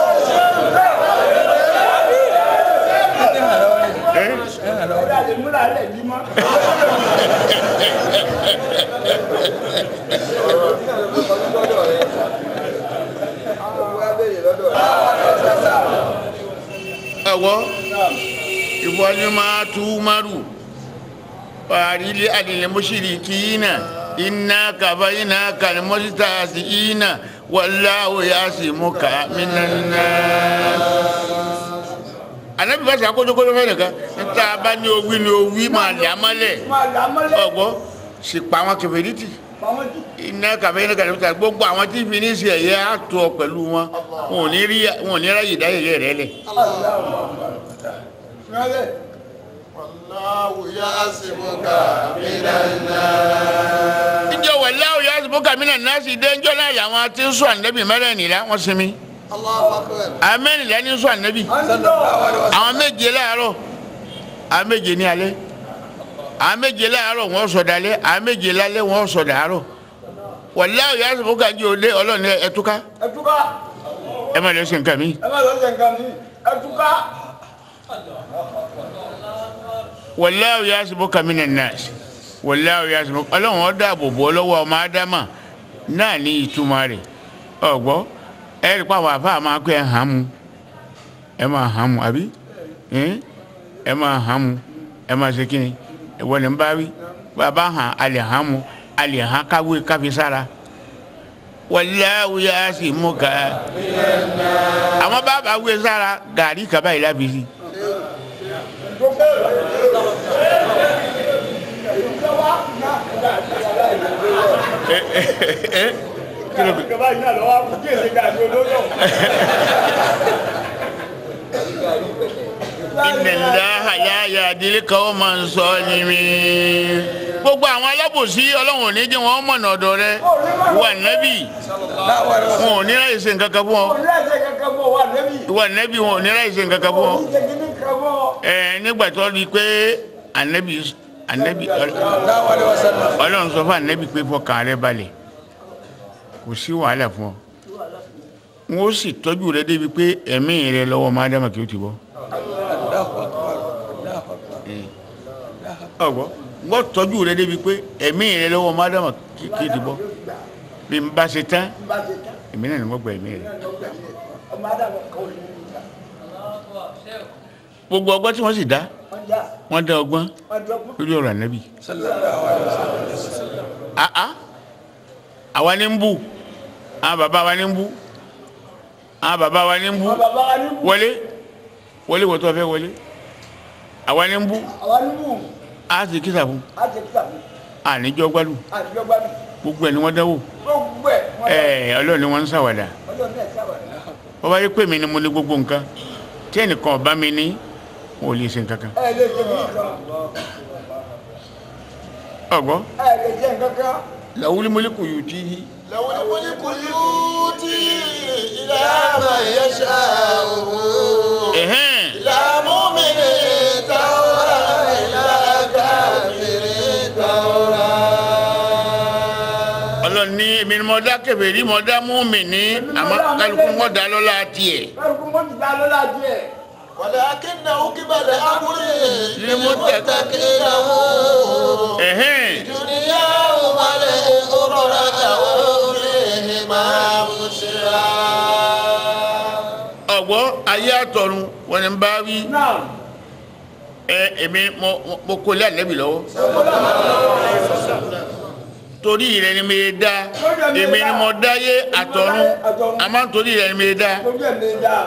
ẹ́ ọ̀dà lè múra lẹ̀ bí mọ́. ọwọ́ ìwọ ni máa tú márù fàrílẹ̀ àdìlẹ̀ mọ́ṣírí kìínà iná kàbá iná kàlmọ́sítà sí iná wàláwò yá sí mú ká mínánná anabi bá sàkójókójó fẹ́ nìkan níta bá ní owí ní owí máa lè amálẹ̀ máa là mọ́lẹ̀. ọgbọ́ sì pa àwọn kẹfẹ́rìtì pamọ́ jù. iná kàbá iná kàlmọ́sítà gbogbo àwọn tí fi ní sí ẹ̀yẹ àtọ̀ pẹ̀lú wọn wọn ò ní rí wọn ò ní ráyè dáyẹyẹ rẹ lẹ̀. Rẹ́lẹ̀. Wallahu ya'simuka minan nas. níjọ wàláwò yá sí bókà mínà náà sì dé ńjọ náà yàwọn tí ń sọ ànábì mẹ́rẹ̀ẹ̀nìlá wọ́n sinmi Allahu akbar. àwọn mẹ́rìnlá ní sọ ànábì àwọn méje láàárọ̀ àwọn méje ní alẹ́ àwọn méje láàárọ̀ wọ́n sọ dalẹ́ àwọn méje lálẹ́ wọ́n sọ dàárọ̀ wàláwò yá sí bókà jí òde ọlọ́ọ̀ni ẹtúká Ẹtúká. ẹ má lọ sí nǹkan mi Ẹ má lọ ṣe nǹkan mi. Ẹtúká. wàláwò yá sí bókà mínà náà wàláwò yá sí bókà ọlọ́run ó dáàbò bò lọ́wọ́ ọmọ ádámà náà ní ìtumọ̀ rẹ̀ ọ̀gbọ́ ẹ rí pa àwọn àfáà máa kó ẹ hàn mú ẹ máa hàn mú àbí ẹ ẹ máa hàn mú ẹ máa ṣe kí ni ìwọ ni ń bá wí bàbá hàn a lè hàn mú a lè hàn káwé káfi sára wàláwù yá sì mú ká àwọn bàbá wé sára gàrí kaba yìí láfi sí ẹ ẹ ẹ kí ló dé? Ìjọba yìí náà lọ́wọ́ kú kí èsè gàdí olóyọ̀. ìnìláha yáyà dílé káwọ́ máa ń sọ ní mi. gbogbo àwọn alábòsí ọlọ́run ò ní jẹ́ wọn mọ̀nà ọ̀dọ̀ rẹ wà nẹ́bì wọn ò ní láyé ṣe nǹkan kan fún ọ Ilé ẹ̀sẹ̀ kankan bọ̀ wà lẹ́bí. wà nẹ́bì wọn ò ní láyé ṣe nǹkan kan fún ọ. Oníṣẹ́ kìíní kan bọ̀. ẹ nígbà tó rí i pé ànẹ́bì ànẹ́bì ọlọ́run sọ fún ànẹ́bì pé fọkàn rẹ balẹ̀ kò sí wàhálà fún ọ wọn ó sì tọ́jú rẹ débi pé ẹ̀mí rẹ lọ́wọ́ máa dámà kí ó ti bọ́. ọgbọ́ wọ́n tọ́jú rẹ débi pé ẹ̀mí rẹ lọ́wọ́ mádàmà kí ti bọ́ bí n bá ṣe tán Bá ṣe tán. èmi náà ni wọ́n gba ẹ̀mí rẹ. Ọmọ Ádámù kan ò ní ìgbà. gbogbo ọgbọ́n tí wọ́n sì dá Wọ́n já. wọ́n dá ọgbọ́n Wọ́n dọ́gbọ́n. lórí ọ̀rọ̀ ànábì. àá àwa ní ń bù àwọn bàbá wa ní ń bù àwọn bàbá wa ní ń bù Àwọn bàbá wa ní bù. wọlé wọlé wọ́n tó fẹ́ wọlé àwa ní ń bù Àwa ní bù. á sì kísà fún Á ti kíkà fún. àníjọ́ gbádùn Àtijọ́ gbádùn. gbogbo ẹ̀ ni wọ́n dáwò Gbogbo ẹ̀. wọ́n dá. ẹ̀ ọlọ́run ni wọ́n ń ṣàwàdà. Ọjọ́ náà sábà. wọ́n bá yẹ pé mi ni mo ní gbogbo nǹkan tí ẹnìkan ọba mi ní wọn ò lè ṣe nǹkan kan Ẹ lè ṣe nǹkan. ọgbọ́ Ẹ lè ṣe nǹkan kan. làwùlí mọ́lẹ́kù yóò tí í له الملك يؤتي إلى من يشاء ẹ̀hẹ́n إلى مؤمن تورى إلى كافر تورى ọlọ́run ní èmi ni mo dá kèfèrí mo dá mùmí ní àmọ́ kálukú mọ́ dá lọ́la tiẹ̀ Kálukú mọ́ ti dá lọ́la díẹ̀. ولكنه قبل أمر للمتقين. للمتقين ẹ̀hẹ́n دنيا والأخرى وأوليهم máa mú síra. ọ̀gbọ́ ayé àtọ̀run wọn ni ń bá wí náà ẹ èmi mo mo kó lé ànẹ́bì lọ́wọ́ torí rẹ ni mi dá èmi ni mo dáyé àtọ̀run àmọ́ torí rẹ ni mi dá lójú ẹ̀ lè dá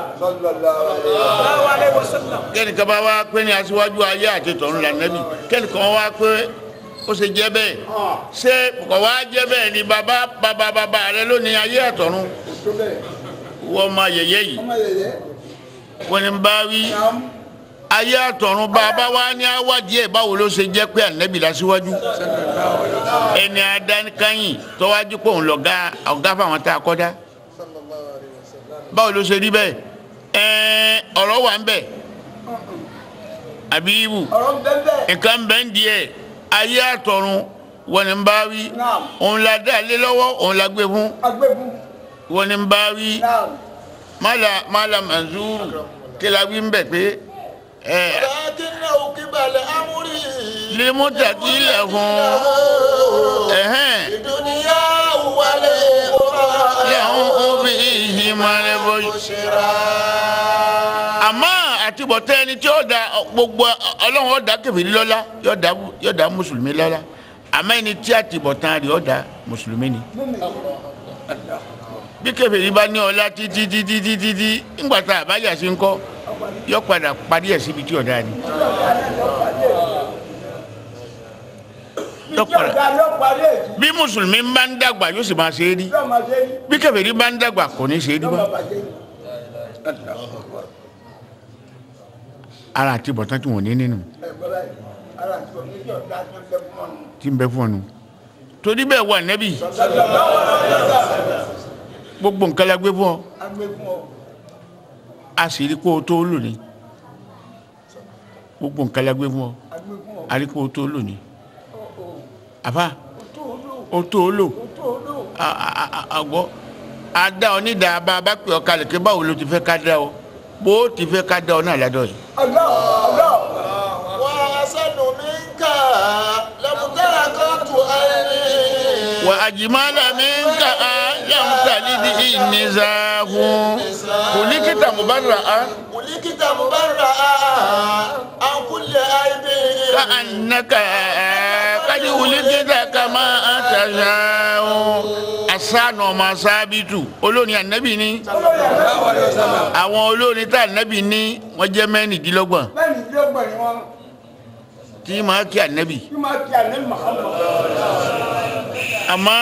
kẹ́nìkan bá wá pé ní aṣíwájú ayé àti tọ̀run là nẹ́bì kẹ́nìkan wá pé ó ṣe jẹ́ bẹ́ẹ̀ ṣé kò wá jẹ́ bẹ́ẹ̀ ni bàbá bàbá bàbá rẹ ló ní ayé àtọ̀run tó bẹ́ẹ̀ wọ́n máa yẹ̀yẹ́ yìí ọmọ yẹyẹ wọ́n ní bá wí náà ayé àtọ̀run bàbá wa ní awádìí ẹ̀ báwo ló ṣe jẹ́ pé ànẹ́bì lásíwájú ẹni adánikányìn tọ́wájú pé òun lọ̀gá ọ̀gá fáwọn tá a kọ́ dá báwo ló ṣe rí bẹ́ẹ̀ ẹ̀ẹ́n ọ̀rọ̀ wà ń bẹ̀ àbí ibù ọ̀rọ̀ bẹ́ẹ̀ nǹkan bẹ́ẹ̀ ń di ẹ̀ ayé àtọ̀run wọ́n ní bá wí Naam. òun la dá lé lọ́wọ́ òun la gbé fún agbẹ́gun wọ́n ní bá wí náà mala mala manzuru kí la wí ń bẹ̀ pé ẹ̀ ولكنه قبل أمري limutaki lẹ̀ fún ẹ̀hẹ́n الدنيا والأخرى lẹ́hún òbí ìhìnmalẹ̀ bọ́jú. بشرى àmọ́ àtibọ̀tẹ́ ẹni tí ó da gbogbo ọlọ́run ó dá kèfèrí lọ́lá yóò dá yóò dá mùsùlùmí lọ́lá àmọ́ ẹni tí àtibọ̀tán rẹ̀ ó dá mùsùlùmí ni. bí kèfèrí bá ní ọlá títí títí títí tí ńgbà tá a bá yà sí ń kọ́ yóò padà parí ẹ̀ síbi tí ọ̀dà ni. yóò tí padà ọ̀gá ló parí èjì bí mùsùlùmí bá ń dàgbà yóò sì máa ṣe é rí yóò máa ṣe rí bí kèfèrí bá ń dàgbà kò ní ṣe é rí yóò bá. máa bàjẹ́ ara àtibọ̀tán tí wọ́n ní nínú ẹ̀gbọ́n báyìí ara àti òní tí ọ̀gá tó ń bẹ fún ọ̀nà tí ń bẹ fún ọnu torí bẹ́ẹ̀ wà nẹ́bí gbogbo nǹkan la gbé fún ọ agbẹ́gun ọ a sì rí kó o tó lò ní gbogbo nǹkan la gbé fún ọ agbẹ́gun ọ a rí kó o tó lò ní àfa tó o lò o tó lò tó o lò a- a- a- a- àgbọ̀ a dá ọ ní ìdá bá a bá pè ọ kalẹ̀ kí báwo ló ti fẹ́ ká dá ọ bó o ti fẹ́ ká dá ọ náà ládọ̀ yìí ọ̀gá ọ̀gá وأحسن منك لم تركت عيني wà á jìmọ́lá mi ń ka á yàmùtàlí di ìnìzàfún kò ní kíta mo bá ra á. ولكت مبرأ عن كل عيب كأنك قد ولدت كما تشاء asanu ọmọ sábìtù olórin ànábì ní àwọn olórin tá ànábì ní wọ́n jẹ́ mẹ́rìndínlọ́gbọ̀n bẹ́ẹ̀ ni ìdílọ́gbọ̀n ni wọ́n tí máa kí ànábì kí máa kí àná Muhammad àmọ́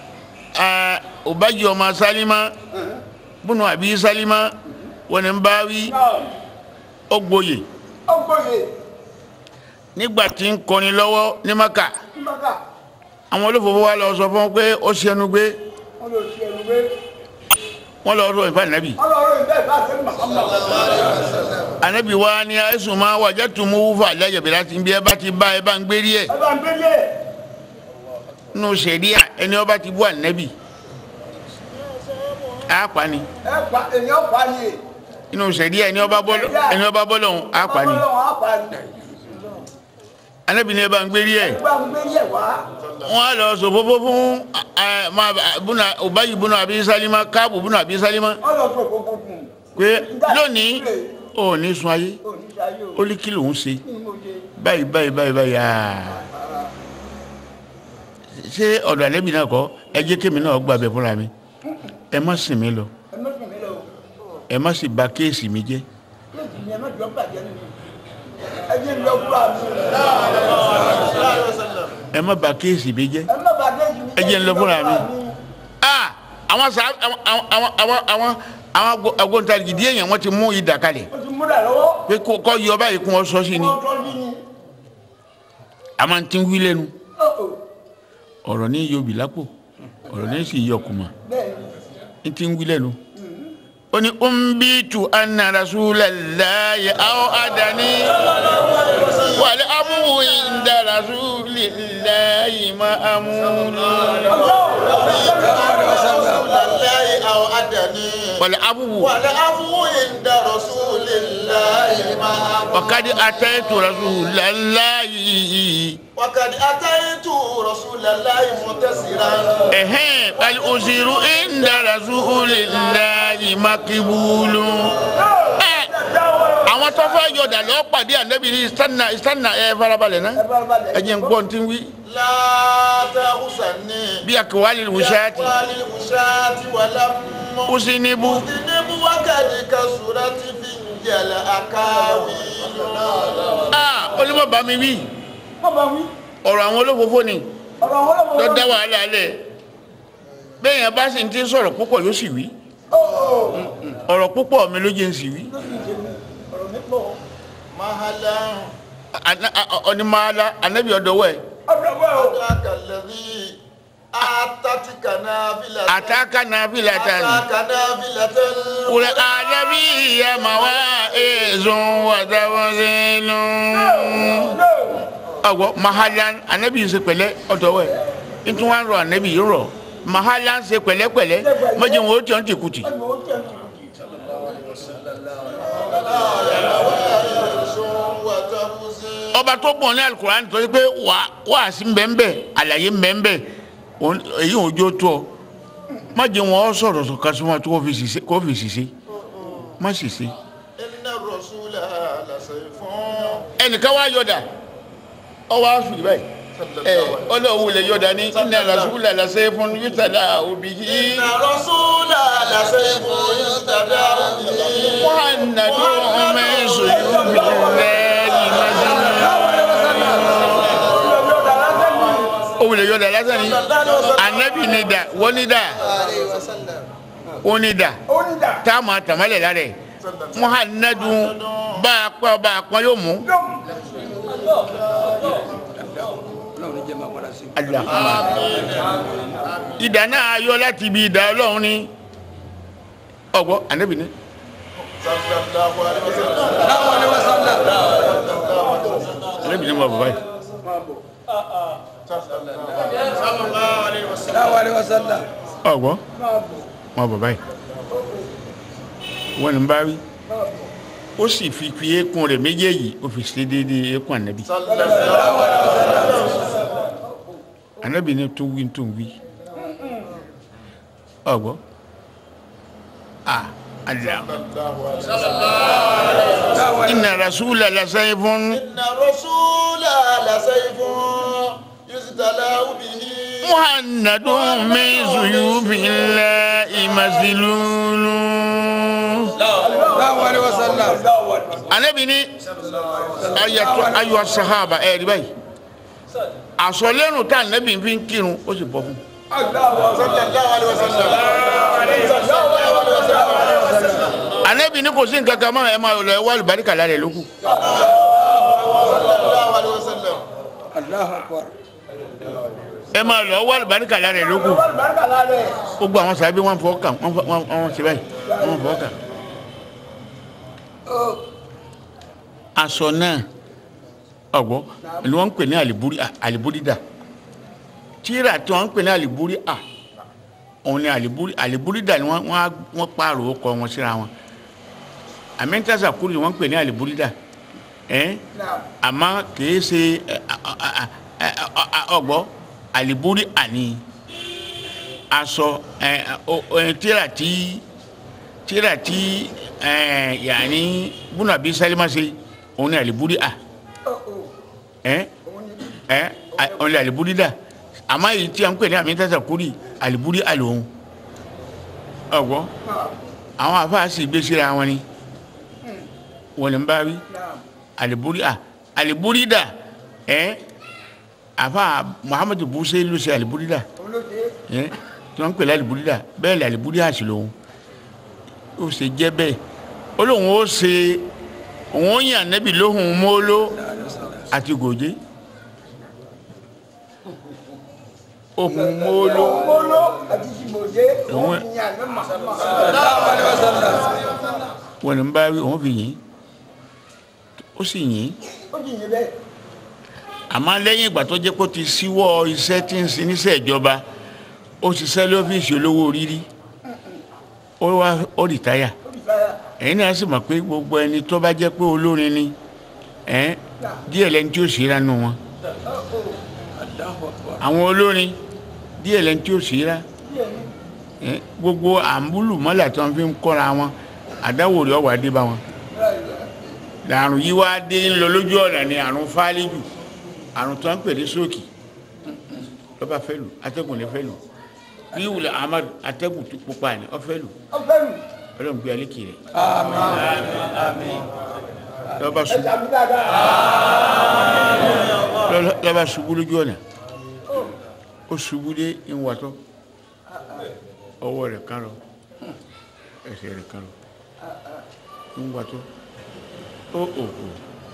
ọbàjì ọmọ sálímà bùnú àbí sálímà wọn ni ń bá wí náà ọgbóyè ọgbọ̀yè nígbà tí ń kọrin lọ́wọ́ ní maka nígbàkà àwọn olófòfò wa lọ sọ fún wọn pé ó ṣẹnu gbé wọ́n lọ sí ẹnu pé wọn lọ sọ ìfà ànábì. ọlọ́run ìbẹ́ ìbá sẹ́ni Muhammad anabi wa ni ẹsùn máa wàjẹ tó mú wúfà lẹjẹbẹ láti bí ẹ bá ti bá ẹ bá ń gbérí ẹ ẹ bá ń gbélé nínú sẹríà ẹni ọba ti bú ànábì á pa ni ẹ pa èèyàn pa ni nínú sẹríà ẹni ọba bọlọ ẹni ọba bọlọ ọhún á pa ni ọlọ́run á pa ni anabi ni ẹ bá ń gbérí ẹ ẹ bá ń gbélé wá wọn á lọ sọ fọfọ fún ẹ máa bùnà ọbàyí bùnà àbí sálímà káàbù bùnà àbí sálímà ọlọ́run tó kókó fún un pé lónìí ò ní sun ayé oníṣayé ó ní kí lòún ṣe ní mo ṣe báyìí báyìí báyìí báyìí aa ṣé ọ̀dọ̀ àlẹ́bí náà kọ́ ẹ jẹ́ kémi náà gbà bẹ̀ fúnra mi ẹ má sìn mí lọ ẹ má sùn mí lọ ẹ má sì bà kéèsì mi jẹ́ kéèkì ni ẹ má jọ bàjẹ́ nínú ẹ jẹ́ lọ fúra mi ẹ má bà kéèsì mi jẹ́ ẹ má bàjẹ́ jù mí ẹ jẹ́ ń lọ fúnra mi. aa àwọn sá àwọn àwọn àwọn àwọn àwọn agbóntarìgì díẹ̀ yẹn wọ́n ti mú idà kalẹ̀ o ti múra lọ́wọ́ pé kó kọ́ yọ báyìí kún ọ sọ sí ni wọ́n tọ́ bí ni a máa ti ń wí lẹ́nu ó ó ọ̀rọ̀ ní yóò bì lápò ọ̀rọ̀ ní sì yọ kùmà bẹ́ẹ̀ ni n ti ń wí lẹ́nu. ó ní umbitu anna rasulallahi aw adani wal amru inda rasulillahi ma amulu. رسول الله أو أدني wàlẹ̀ abúwù والعفو عند رسول الله محمود wàkàdí atẹ́tù rasulallahi وقد أتيت رسول الله متسرا ẹ̀hẹ́n wàlẹ̀ òsirú inda rasulillahi makibulu. ẹ àwọn tó fẹ́ yọ̀dà lọ́ọ́ pàdé ànábì ní sanna sanna ẹ farabalẹ̀ náà ẹ jẹ́ n gbọ́ ní ti wí لا تغسني bí àkèwálé wùsáàtì والوشاة ولم kùsìnìbù أذنب وقد كسرت في الأكاويل olùmọ̀ bá mi wí ọ̀rọ̀ àwọn olófófó ni tó dá wàhálà lẹ̀ bẹ́ẹ̀ yẹn bá sì ń ti sọ̀rọ̀ púpọ̀ yóò sì wí ọ̀rọ̀ púpọ̀ mi ló jẹ́ ń sì wí مهلا ọ̀nìmọ̀ọ́lá ànábì ọ̀dọ́wọ́ ẹ̀ ذاك الذي أعطتك نافلة àtàkà náà fi làtà ní. أعطاك نافلة kùrẹ́ àdàbí ìyàmà wá èèzùn wàdàwọ̀sẹ̀lù. ọ̀gbọ́n mahalan ànábì ń ṣe pẹ̀lẹ́ ọ̀dọ́wọ́ ẹ̀ nítorí wọn rọ ànábì yìí rọ mahalan ṣe pẹ̀lẹ́pẹ̀lẹ́ mọ́jọ́ wọn ó tiẹ̀ ń tìkùtì. وتفوز ọba tó bọ̀ ní alukur'an tó yẹ pé wà wàásì mbẹ́mbẹ́ àlàyé mbẹ́mbẹ́ òun- èyí ò jó tó ọ má jẹ́ wọn sọ̀rọ̀ sọ kásùmọ́ tó kó fi ṣiṣẹ́ kó fi ṣiṣẹ́ má ṣiṣẹ́. إن الرسول لسيف ẹnìkan wá yọ̀dà ọwọ́ àfìlì báyìí ẹ ọlọ́wọ́ lè yọ̀dà ní iná rasúlà lásẹ̀ fún yútàdá òbí yìí إن الرسول لسيف يستدعى به muhammadu mẹ́sùn yóò fi lẹ́yìn májèlé. òun lè yọ̀dà lásán ni anabi ni da wọ́n ni da wọ́n ni da tá a máa tàmálẹ̀ lára ẹ̀ muhammadu bá a pẹ́ bá a pọ́n yóò mú. Allahumma. ìdá náà yọ láti ibi ìdá ọlọ́run ni ọgbọ́ anabi ni صلى الله عليه وسلم anabi ni mo bàbá yìí ọgbọ́ mo bàbá yìí wọ́n ní bá wí ó sì fi fi eékún rẹ̀ méjèèjì ó fi ṣe déédéé eékún anabi صلى الله عليه وسلم anabi ni tó wí tó wí ọgbọ́ ah Allah inna rasula la sayfun إن الرسول لسيف يستدعى به muhammadun min suyufillahi masilulu. anabi ni ayatò ayọ sahaba ẹ rí báyìí àsọlẹ́nu tá anabi fi ń kírun ó sì bọ́ fún صلى الله عليه وسلم anabi ni kò sí nǹkan kan mọ́ ẹ máa lọ ẹ wá àlùbáríkà lára ẹ lókù صلى الله عليه وسلم ẹ máa lọ wá àlùbáríkà lára ẹ lókù gbogbo àwọn sàbí wọn fọ kàn wọn fọ- wọn wọn ṣe báyìí wọn fọ kàn. aṣọ náà ọgbọ ni wọn ń pè ní àlìbúrí àlìbúrídà tíra tí wọn ń pè ní àlìbúrí à òun ni àlìbúrí àlìbúrídà ni wọn wọn á- wọn pààrọ̀ ọkọ wọn síra wọn àmẹ́ńtàṣà kúrò ni wọn ń pè ní àlìbúrídà ẹ àmọ́ kìí ṣe ẹ, a- a- a- a- a- ọgbọ àlìbúrí àní aṣọ ẹ ọ- ẹ, tíra tí tíra tí ẹ yanni bùnàbí sálímà ṣe òun ni àlìbúrí à ẹ ẹ a- òun ni àlìbúrí dà àmọ́ èyí tí a ń pè ní àmì tàṣà kúrì àlìbúrí àlòun ọgbọ àwọn àfáà sì gbé síra wọn ni wọn ni ń bá wí aliburi a aliburi da ẹ afa muhammadu buse ló ṣe aliburi da ẹ tí wọn ń pèlè aliburi da bẹ́ẹ̀ ni aliburi a sì lòun ó ṣe jẹ́ bẹ́ẹ̀ ó lóun ó ṣe òun ó yàn nẹ́bí lóhùn mọ́ló àti gòjé ohun mọ́ló òun wọn ni ń bá wí òun fi yìn ó sì yìn àmọ́ lẹ́yìn ìgbà tó jẹ́ pé ó ti síwọ́ iṣẹ́ tí ń sin níṣẹ́ ìjọba ó ṣiṣẹ́ lọ́fíìsì olówó rírí ó wá ó rìtáyà ẹ̀yin náà sì mọ̀ pé gbogbo ẹni tó bá jẹ́ pé olórin ni ẹ̀ díẹ̀ lẹni tí ó ṣíra nù wọn àwọn olórin díẹ̀ lẹni tí ó ṣíra ẹ̀ gbogbo àǹbùlù mọ́là tí wọ́n fi ń kọ́ra wọn àdáwò rẹ̀ ọ̀wà dé bá wọn làrùn yìí wá dé ń lọ lójú ọ̀nà ni àrùn fálíjù àrùn tó ń pè ní sóòkì lọ́ba fẹ́ lù atẹ́gùn lè fẹ́ lù bí wùlẹ̀ amadu atẹ́gùn tó pupa ni ọ fẹ́ lù ọgbẹ́rù ọlọ́run gbé alẹ́ kiri lọ́ba ṣubú ẹ̀jẹ̀ àbí dáadáa lọ́- lọ́ba ṣubú lójú ọ̀nà ó ṣubú dé ìwàtọ́ ọwọ́ rẹ̀ kan lọ ẹsẹ̀ rẹ̀ kan lọ ìwàtọ́ ó òkú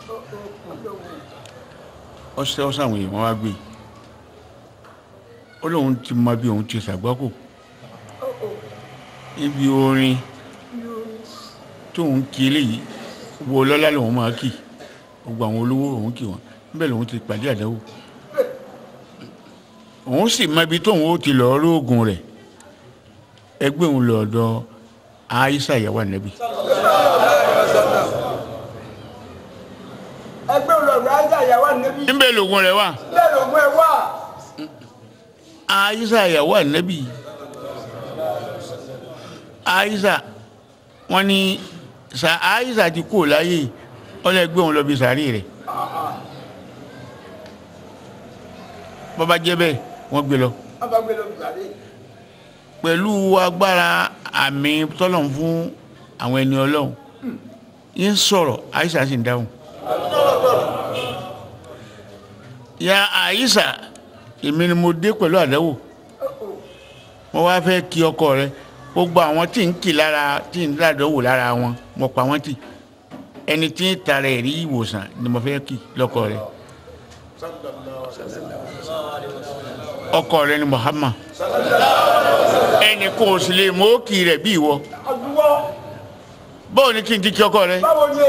ọsẹ ọsẹ àwọn èèyàn wá gbé ó lóun ti mọ bí òun ti ṣàgbákò ibi orin tóun kí eléyìí wo lọ́lá lòun máa kì gbogbo àwọn olówó òun kì wọ́n níbẹ̀ lòun ti pàdé àdáwò òun sì mọ ibi tóun ó ti lọ́ọ́ róògùn rẹ̀ ẹgbẹ́ òun lọ́dọ̀ Aisha ìyàwó ànábì ẹgbẹ́ olóòrùn ajá ìyàwó ànẹ́bí níbẹ̀ lògùn rẹ̀ wà bẹ́ẹ̀ lògùn ẹ̀ wà Aisha ìyàwó ànábì Aisha wọ́n ní sa Aisha ti kú láyé ọlẹ́gbẹ́ òun lọ bí sàárì rẹ̀ bọ́bá jẹ́ bẹ́ẹ̀ wọ́n gbé lọ wọ́n bá gbé lóbi pàdé pẹ̀lú agbára àmì tọ́lọ̀ fún àwọn ẹni ọlọ́run yín sọ̀rọ̀ Aisha sì ń dáhùn ya Aisha èmi ni mo dé pẹ̀lú àdáwò mo wá fẹ́ kí ọkọ rẹ gbogbo àwọn tí ń kì lára tí ń dàdánwò lára wọn mo pa wọ́n tì ẹni tí ń tara ẹ̀rí ìwòsàn ni mo fẹ́ kí lọ́kọ rẹ ọkọ rẹ ni Muhammad ẹnì kò sì lè mọ òkì rẹ bí ìwọ ọdúnwọ́ báwo ni kí n ti kí ọkọ rẹ báwo ni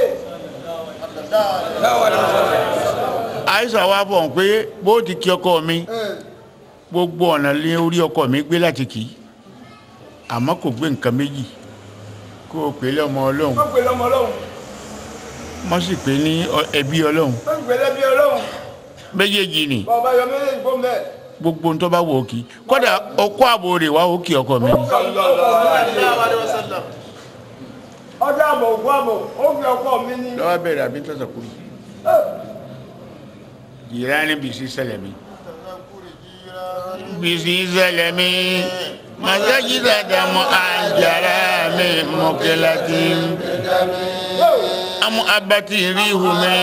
àìsàn wa bọ̀ pé bó ti kí ọkọ mi gbogbo ọ̀nà lé orí ọkọ mi gbé láti kì í àmọ́ kò gbé nǹkan méjì kó o pè é lọ́mọ ọlọ́run wọ́n gbé lọ́mọ ọlọ́run wọ́n sì pè é ní ọ- ẹbí ọlọ́run wọ́n gbé lẹ́bí ọlọ́run méjèèjì ni bọ́ọ̀ bá yọ méjèèjì fún bẹ́ẹ̀. gbogbo ń tó bá wò ó kì í kódà ọkọ àbò rẹ̀ wá ó kì ọkọ mi ni ọjọ́ àbọ̀ ògùn àbọ̀ ó fi ọkọ mi ní. lọ́wọ́ bẹ̀rẹ̀ àbí tọ́sà kúrò ìránì bìsí sẹlẹ̀mí bìsí sẹlẹ̀mí masajida damu anjara mi mọ̀kẹ́láti amu abati rihumi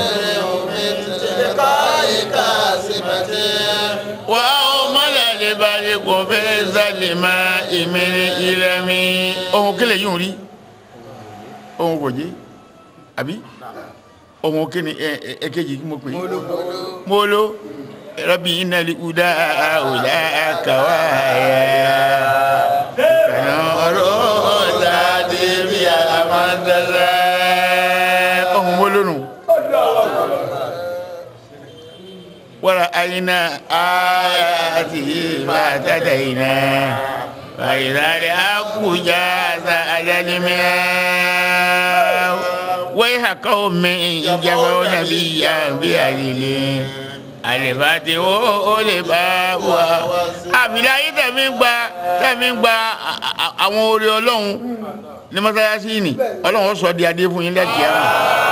wa o mala le bali ko fẹ́ zalima ìmìrì ìrẹmi ohun kele yìí ń rí ohun kò jí àbí ohun kí ni ẹ- ẹ- ẹ̀kejì kí mo pè é molo rabi inali uda ula kawaya kana ọ̀rọ̀ tàbí bí amadala ohun molo nù wara ayina ayati fatataina fayidari akuja sa ajalimiya waiha qaumin jabaw nabiyyan bi adili alifati wo o le ba wa àbílẹ̀ ayé tẹ̀mí gba tẹ̀mí gba a- a- àwọn orí ọlọ́run ní mọ́sálásí ni ọlọ́run ó sọ di adé fún yín lẹ́kìá mọ̀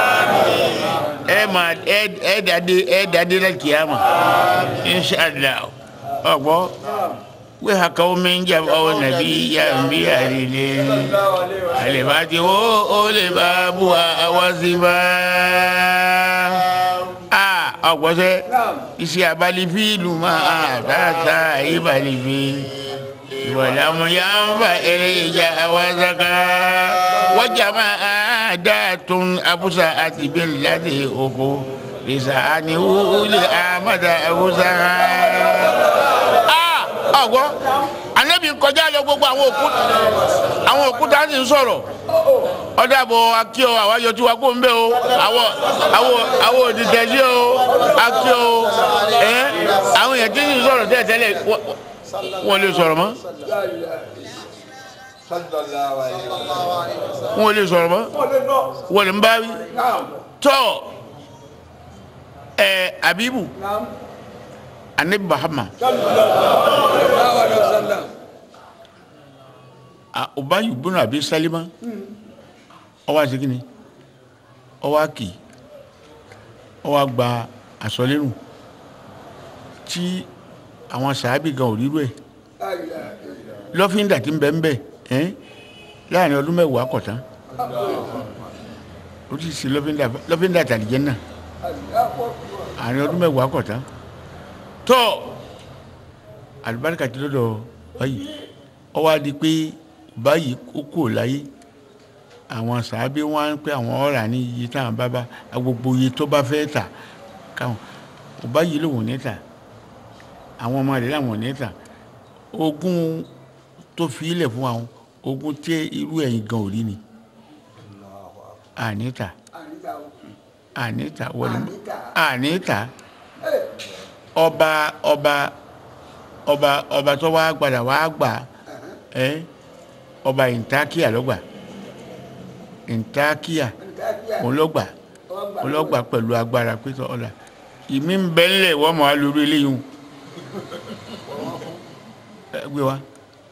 ẹ ma ẹ ẹ dade ẹ dade lẹ́kìá mọ̀ inṣàlá ọ̀gbọ́ wí hakaw mi ń jàmbá ọ nàbí yá ń bí àdìlẹ alifati wo o le ba bu wa sí bá a ọgbọ́sẹ́ iṣẹ́ abalifíìlù máa tààtà ìbàlìfì ìwàlámù yà ń fa eré ìjà awásaka wọ́jà máa dáàtún abúsà àti bẹ́ẹ̀ láti oko ìsà ni wúlé àmàdà abúsà. ọgbọ́n anabi kọjá lọ gbogbo àwọn òkúta àwọn òkúta sì ń sọ̀rọ̀ ọdàbọ̀ akíọ àwọn ayọ̀tí wa kó ń bẹ́ o àwọn àwọn àwọn òdìtẹ̀sí o akíọ o ẹ àwọn èèyàn tí ń sọ̀rọ̀ tẹ́lẹ̀ tẹ́lẹ̀ wọ́n- wọ́n lè sọ̀rọ̀ mọ́ sallallahu alaihi wasallam. wọn ò lè sọ̀rọ̀ mọ́ wọ́n lè lọ. wọ́n lè ń bá wí naam tọ́ ẹ abibu naam. anabi bahama sallallahu alaihi wasallam. a ubayu bunu abi salima ọwọ́ àti kínní ọwọ́ àkì ọwọ́ àgbà àsọlẹ́nu tí àwọn sàábì gan ò rírú ẹ̀ lọ́fíńdà tí ń bẹ ń bẹ ẹ́ láàrin ọdún mẹ́wàá kọ̀tán ó ti ṣe lọ́fíńdà lọ́fíńdà tàlìjẹ́ náà àárín ọdún mẹ́wàá kọ̀tán tọ́ àlùbáríkà ti lọ́dọ̀ báyìí ọwọ́ adi pé báyìí ó kò láyé àwọn sàábé wọn á pé àwọn ọ̀rà ní iye táwọn bá bá gbogbo iye tó bá fẹ́ tà káwọn báyìí lòun ò ní tà àwọn ọmọ rẹ̀ làwọn ò ní tà ogún tó fi ilẹ̀ fún àwọn ogún tí irú ẹ̀yìn gan ò rí ni àníta àníta wọlé àníta ọba ọba ọba ọba tó wá gbàdà wá gbà ẹ ọba ìntákíà lọ́gbà ìntákíà òun lọ́gbà òun lọ́gbà pẹ̀lú agbára pété ọ̀la ìmí ń bẹ́ ńlẹ̀ wọ́n mọ̀ á lórí eléyìí hùn ẹ gbé wa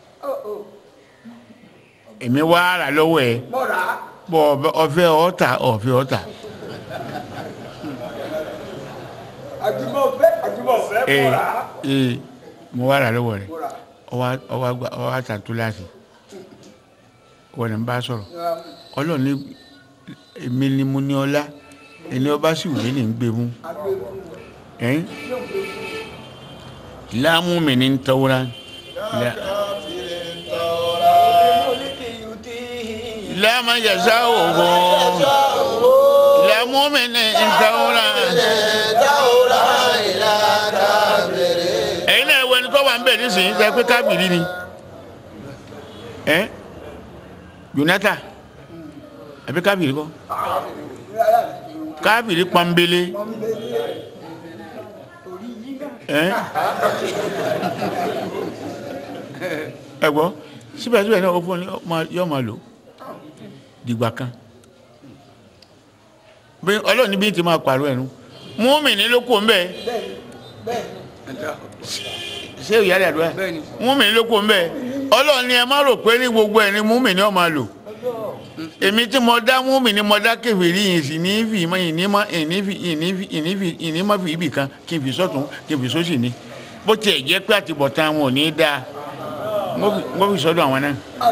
èmi wá rà lọ́wọ́ ẹ mọ́ra. bọ́ ọfẹ́ ọ̀tà ọ̀fẹ́ ọ̀tà àjùmọ̀ fẹ́ àjùmọ̀ fẹ́ ee mọ́ra. ee mo wá rà lọ́wọ́ rẹ mọ́ra. ọwọ́ ọwọ́ àgbà ọwọ́ àtàtú láti wọ́n ní n bá sọ̀rọ̀ ọlọ́run ní èmi ni mo ní ọlá ẹni ọba sì wù mí ní ń gbé mú ẹ̀yìn láàmú mi ní ń tọ́wọ́rá láàmú yẹ̀sà òhò láàmú mi ní ń tọ́wọ́rá ẹ̀yin náà wọ ẹni tó wà ń bẹ̀ nísìnyí sẹ pé kábìrì ni ẹ̀ Jonathan àbí kábìrì kọ́ kábìrì pọ́nbélé ẹ̀ ẹ gbọ́ síbẹ̀síbẹ̀ náà ó fún ọ yọ máa lò dìgbà kan bí ọlọ́ọ̀ni bí ti máa pàrọ̀ ẹ̀nu múmi ní ló kó ń bẹ́ẹ̀ ṣé ìyá rẹ̀ àdúrà múmi ní ló kó ń bẹ́ẹ̀ ọlọ́ọ̀ni ẹ má rò pé ní gbogbo ẹ̀ ní múmi ní ó máa lò èmi tí mo dá múmi ní mo dá kèfèrí yìí sì ní fi ìmọ̀ ìní mọ́ ìní fi ìní fi ìní fi ìní mọ́ fi ibì kan kí n fi sọ́tún kí n fi sósì ní bó tiẹ̀ jẹ́ pé àtibọ̀tán wọn ò ní í dáa wọ́n fi sọ́dọ̀ àwọn náà.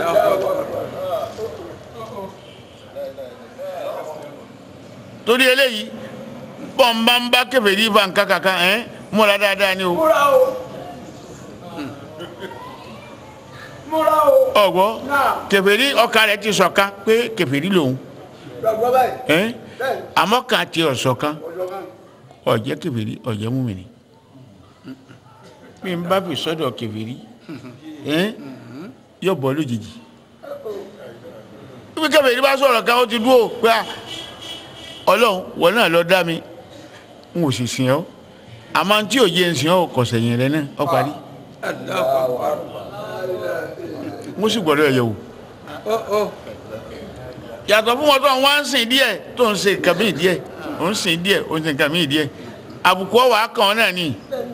torí eléyìí bọ́ǹbà ń bá kèfèrí fa nǹkan kankan ẹ̀ múra dáadáa ni o. múra o. múra o. ọ̀gbọ́ náà kèfèrí ọkà rẹ̀ ti ṣọ̀kan pé kèfèrí lòun gbàgbọ́ báyìí. ẹ̀ bẹ́ẹ̀ àmọ́ kan ti ọ̀ṣọ̀kan ọjọ́ kan. ọ̀jẹ́ kèfèrí ọ̀jẹ́ múmìnì bí n bá fi sọ́dọ̀ kèfèrí ẹ̀ yóò bọ́ lójijì bí kèfèrí bá sọ̀rọ̀ kan ó ti dúró pé à ọlọ́run wọ́n náà lọ dá mi n ò sì sìn ọ́ àmọ́ tí ò yé ń sìn ọ́ kò sẹ̀yìn rẹ náà ọ parí mo sì gbọ́dọ̀ ẹ̀yẹ̀ wò yàtọ̀ fún wọn tó ń wá ń sìn díẹ̀ tó ń ṣe nǹkan míì díẹ̀ ó ń sìn díẹ̀ ó ń ṣe nǹkan míì díẹ̀ àbùkù ọwà kan náà ni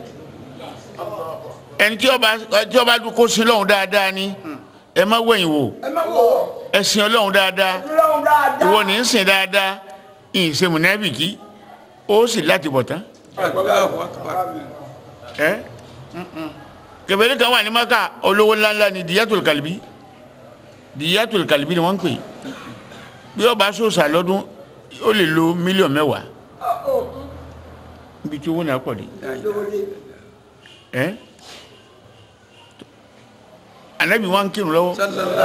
ẹni tí ọba tí ọba dún kó sin lọ́hùn dáadáa ni ẹ má wẹ̀yìn wò ẹ má wò ó. ẹ sìn ọlọ́hun dáadáa lọ́run dáadáa. ìwọ ní í sìn dáadáa ìyìn ṣe mùnáfìkì ó sì láti bọ̀ tán ẹ kẹfẹ́lẹ́ kan wà ní maka olówó ńláńlá ni diyatul kalibi diyatul kalibi ni wọ́n ń pè bí ọba sọ̀sà lọ́dún ó lè lo mílíọ̀nù mẹ́wàá ibi tí owó náà pọ̀ dé ẹ anabi wa ń kírun lọ́wọ́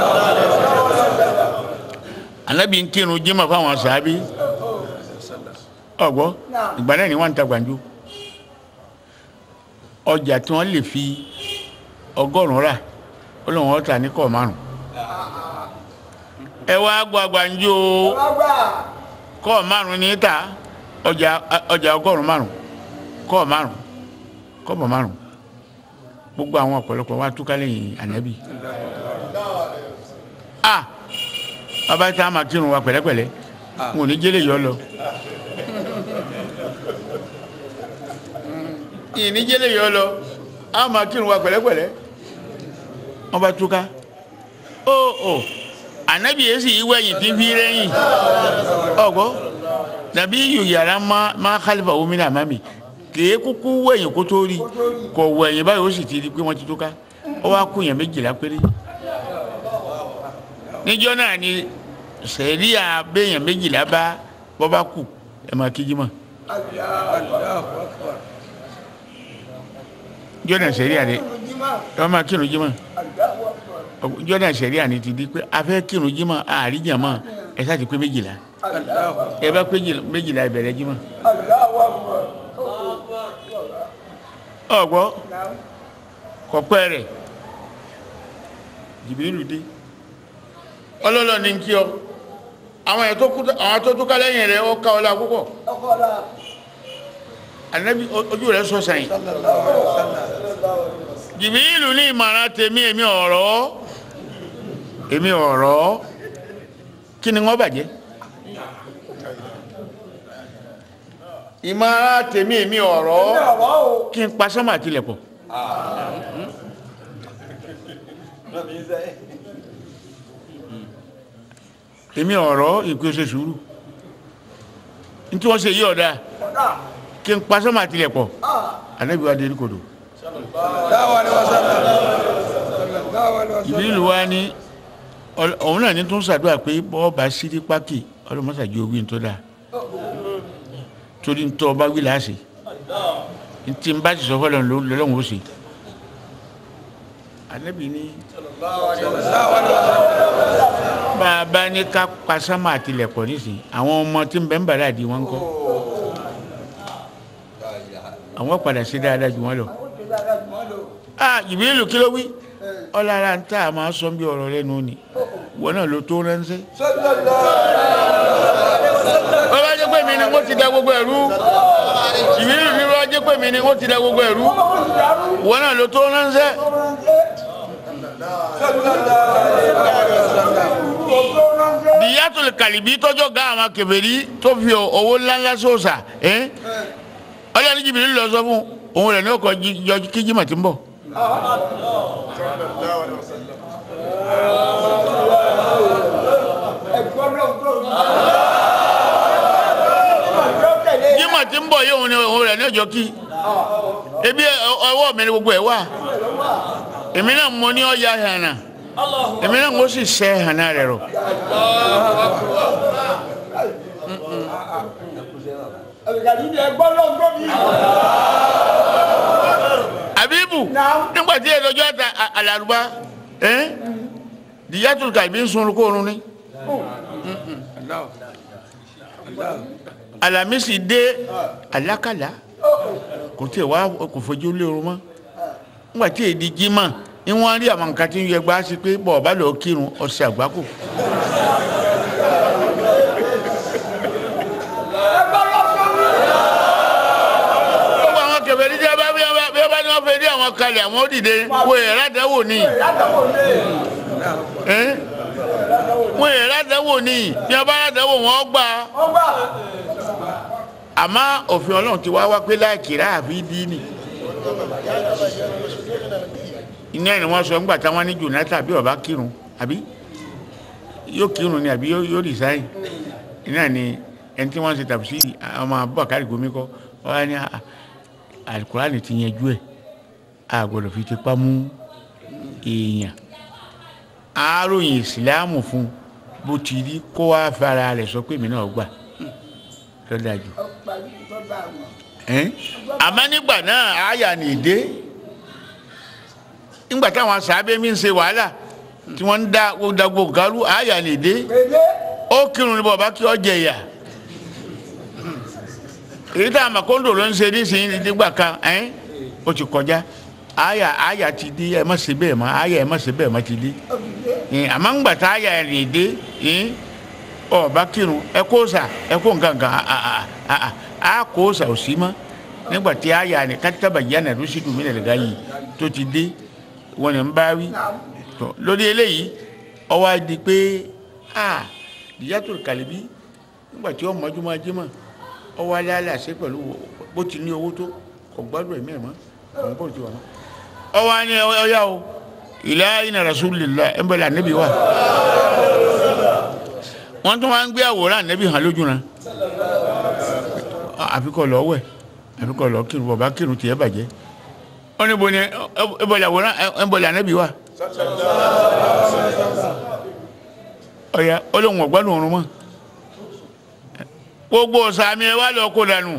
anabi ń kírun jimá fáwọn sàábí ọgbọ ìgbà náà ni wọ́n ń ta gbàǹjo ọjà tí wọ́n lè fi ọgọ́rùn-ún rà ó lóun ọ̀tà ní kọ̀ márùn ẹ wá gba gbàǹjo ọgbà. kọ́ márùn ní ta ọjà ọjà ọgọ́rùn márùn kọ́ márùn kọ́bọ̀ márùn gbogbo àwọn ọ̀pọ̀lọpọ̀ wa túká lẹ́yìn ànábì a bàbá tá a máa kírun wa pẹ̀lẹ́pẹ̀lẹ́ n ò ní jẹ́lẹ̀ yọ lọ. ìní jẹ́lẹ̀ yọ lọ a máa kírun wa pẹ̀lẹ́pẹ̀lẹ́ wọ́n bá túká ó ó ànábì yẹn sì wọ ẹ̀yìn tí ń fi rẹ́yìn ọ̀gbọ́ nàbí yòyàrá má khalifa omi náà má mi kèé kúkú wọ ẹ̀yìn kó tó rí kò wọ ẹ̀yìn báyìí ó sì ti di pé wọ́n ti túká ó wá kú yẹn méjìlá péré níjọ́ náà ni sẹ̀ríà béèyàn méjìlá bá bọ́ bá kù ẹ̀ máa kíjí mọ́ jọ́nà sẹ̀ríà ni wọ́n máa kírun jímọ̀ jọ́nà sẹ̀ríà ni ti di pé a fẹ́ kírun jímọ̀ àríjà mọ́ ẹ sáà ti pé méjìlá ẹ bá pé méjìlá ẹ bẹ̀rẹ̀ jímọ̀ ọ̀gbọ́ kọ̀pẹ́ rẹ̀ jìbìrìlù dé ọlọ́lọ́ ní kí ọ àwọn ẹ̀ tó túká lẹ́yìn rẹ̀ ó ká ọlá púpọ̀ ànábì ojú rẹ̀ sọ sẹ́yìn jìbìrìlù ní ìmọ̀ràn tèmi èmi ọ̀rọ̀ èmi ọ̀rọ̀ kí ni wọ́n bàjẹ́ ìmọ̀ràn tèmi èmi ọ̀rọ̀ kí n pa sọ́mà tilẹ̀ pọ̀ èmi ọ̀rọ̀ ìpèsè sùúrù ntí wọ́n ṣe yí ọ̀dà kí n pa sọ́mà tilẹ̀ pọ̀ ànábì wa dérí kodò ìbílù wa ní òun náà ní tó ń ṣàdúrà pé bọ́ọ̀bà sírí pákì ọlọ́mọ́sàdì owó tó dáa torí ń tọ́ ọba wí láàṣẹ ntí n bá ti sọ fọlọ́ lọ́lọ́run ó ṣe ànábì ní bá a bá ní ká pa sánmà àtìlẹ̀kọ̀ nísìnyí àwọn ọmọ tí ń bẹ ń bàrà àdì wọn kọ́ àwọn padà sí dáadáa jù wọn lọ ah ìbílù kí ló wí ọlára ń tà máa sọ bí ọ̀rọ̀ rẹ nù ni wọn náà ló tó ránṣẹ́. wọ́n bá jẹ́ pé mi ni wọ́n ti da gbogbo ẹ̀rú ìbílù ni wọ́n jẹ́ pé mi ni wọ́n ti da gbogbo ẹ̀rú wọn náà ló tó ránṣẹ́. dìyàtò kàlìbí tọ́jọ́ ga àwọn kèfèrí tó fi owó ńláńlá sóòsà ọlọ́run jìbìrì lọ sọ fún òun rẹ̀ ní ọkọ̀ yọjú kí jimá ti ń bọ̀. jimá ti ń bọ̀ yìí òun ni òun rẹ̀ ní ọjọ́ kí ebi ọwọ́ mi ni gbogbo ẹ̀ wà èmi náà mo ní ọ̀ya hànà èmi náà mo sì sẹ́ hànà rẹ̀ rọ̀. abibu nígbà tí ẹlọjọ ta alaruba ẹ diyatul kàbí ń sun kóorun ni alamisi dé alakala kò tí ì wá kò fojú lérò mọ́ nígbà tí èdè jimá ni wọ́n rí àwọn nǹkan tí ń yẹ gbá sí pé bọ̀ ọ̀bá lọ́ọ́ kírun ọ̀sẹ̀ àgbákò. gbogbo àwọn kẹfẹ́ ní jẹ́ bá bí wọ́n bá ní wọ́n fẹ́ rí àwọn kalẹ̀ àwọn òdìdé wo ẹ̀rọ àdáwò ni wo ẹ̀rọ àdáwò ni bí wọ́n bá àdáwò wọn gbà àmọ́ òfin ọlọ́run ti wá wá pé láìkìrá àfi dín ní iná ni wọ́n sọ ńgbà táwọn ní jonathan bí ọba kírun àbí yóò kírun ni àbí yóò resign iná ni ẹni tí wọ́n ṣe tàbí sí ọmọ abubakar gomi kọ́ wọ́n á ní alukurani ti yẹn jú ẹ̀ a gbọ́dọ̀ fi tipa mú èèyàn aróyìn ìsìláàmù fún bó ti rí kó wá fara rẹ̀ sọ pé èmi náà gbà lọ́dà jù àmọ́ nígbà náà àyà nìdé nígbà táwọn sàábẹ́ mi ń ṣe wàhálà tí wọ́n ń da dagbo garu àyà nìdé ó kírun ní bọ̀bá kí ọ jẹ ìyà èyí tá a mọ̀ kóńdò ló ń ṣe nísìnyí nígbà kan ẹ́n ó ti kọjá àyà àyà ti dé ẹ má ṣe bẹ́ẹ̀ mọ́ àyà ẹ má ṣe bẹ́ẹ̀ mọ́ ti dé àmọ́ ńgbà tá àyà nìdé ọba kírun ẹ kó sà ẹ kó nǹkan kan a kó sà ò sí mọ́ nígbà tí àyà ni kátàbà yá nà lóṣì dùn mí nà lẹ́gà yìí tó ti dé wọn ni ń bá wí lórí eléyìí ọwọ́ á di pé a ìyàtọ̀ kàlíbí nígbà tí ọmọ ọdún máa jí mọ̀ ọwọ́ aláàlá ṣe pẹ̀lú bó ti ní owó tó kò gbádùn ẹ̀mí ẹ̀ mọ́ àwọn bó ti wà mọ́ ọwọ́ á ní ọyá o ìlà iná rasulillah ẹ̀ ń bẹ̀rẹ̀ ànábì wa wọ́n tún wá ń gbé àwòrán ànábì hàn lójú náà àfikọ́ lọ wẹ̀ àfikọ́ lọ kírun bọ̀bá kírun tiẹ̀ bàjẹ́ wọ́n ní bo ni ẹ bọ̀lẹ̀ àwòrán ẹ bọ̀lẹ̀ ànábì wa ọ̀yà ọlọ́run ọ̀gbádùn ọ̀run mọ́ gbogbo sàmì ẹ wá lọ kó dànù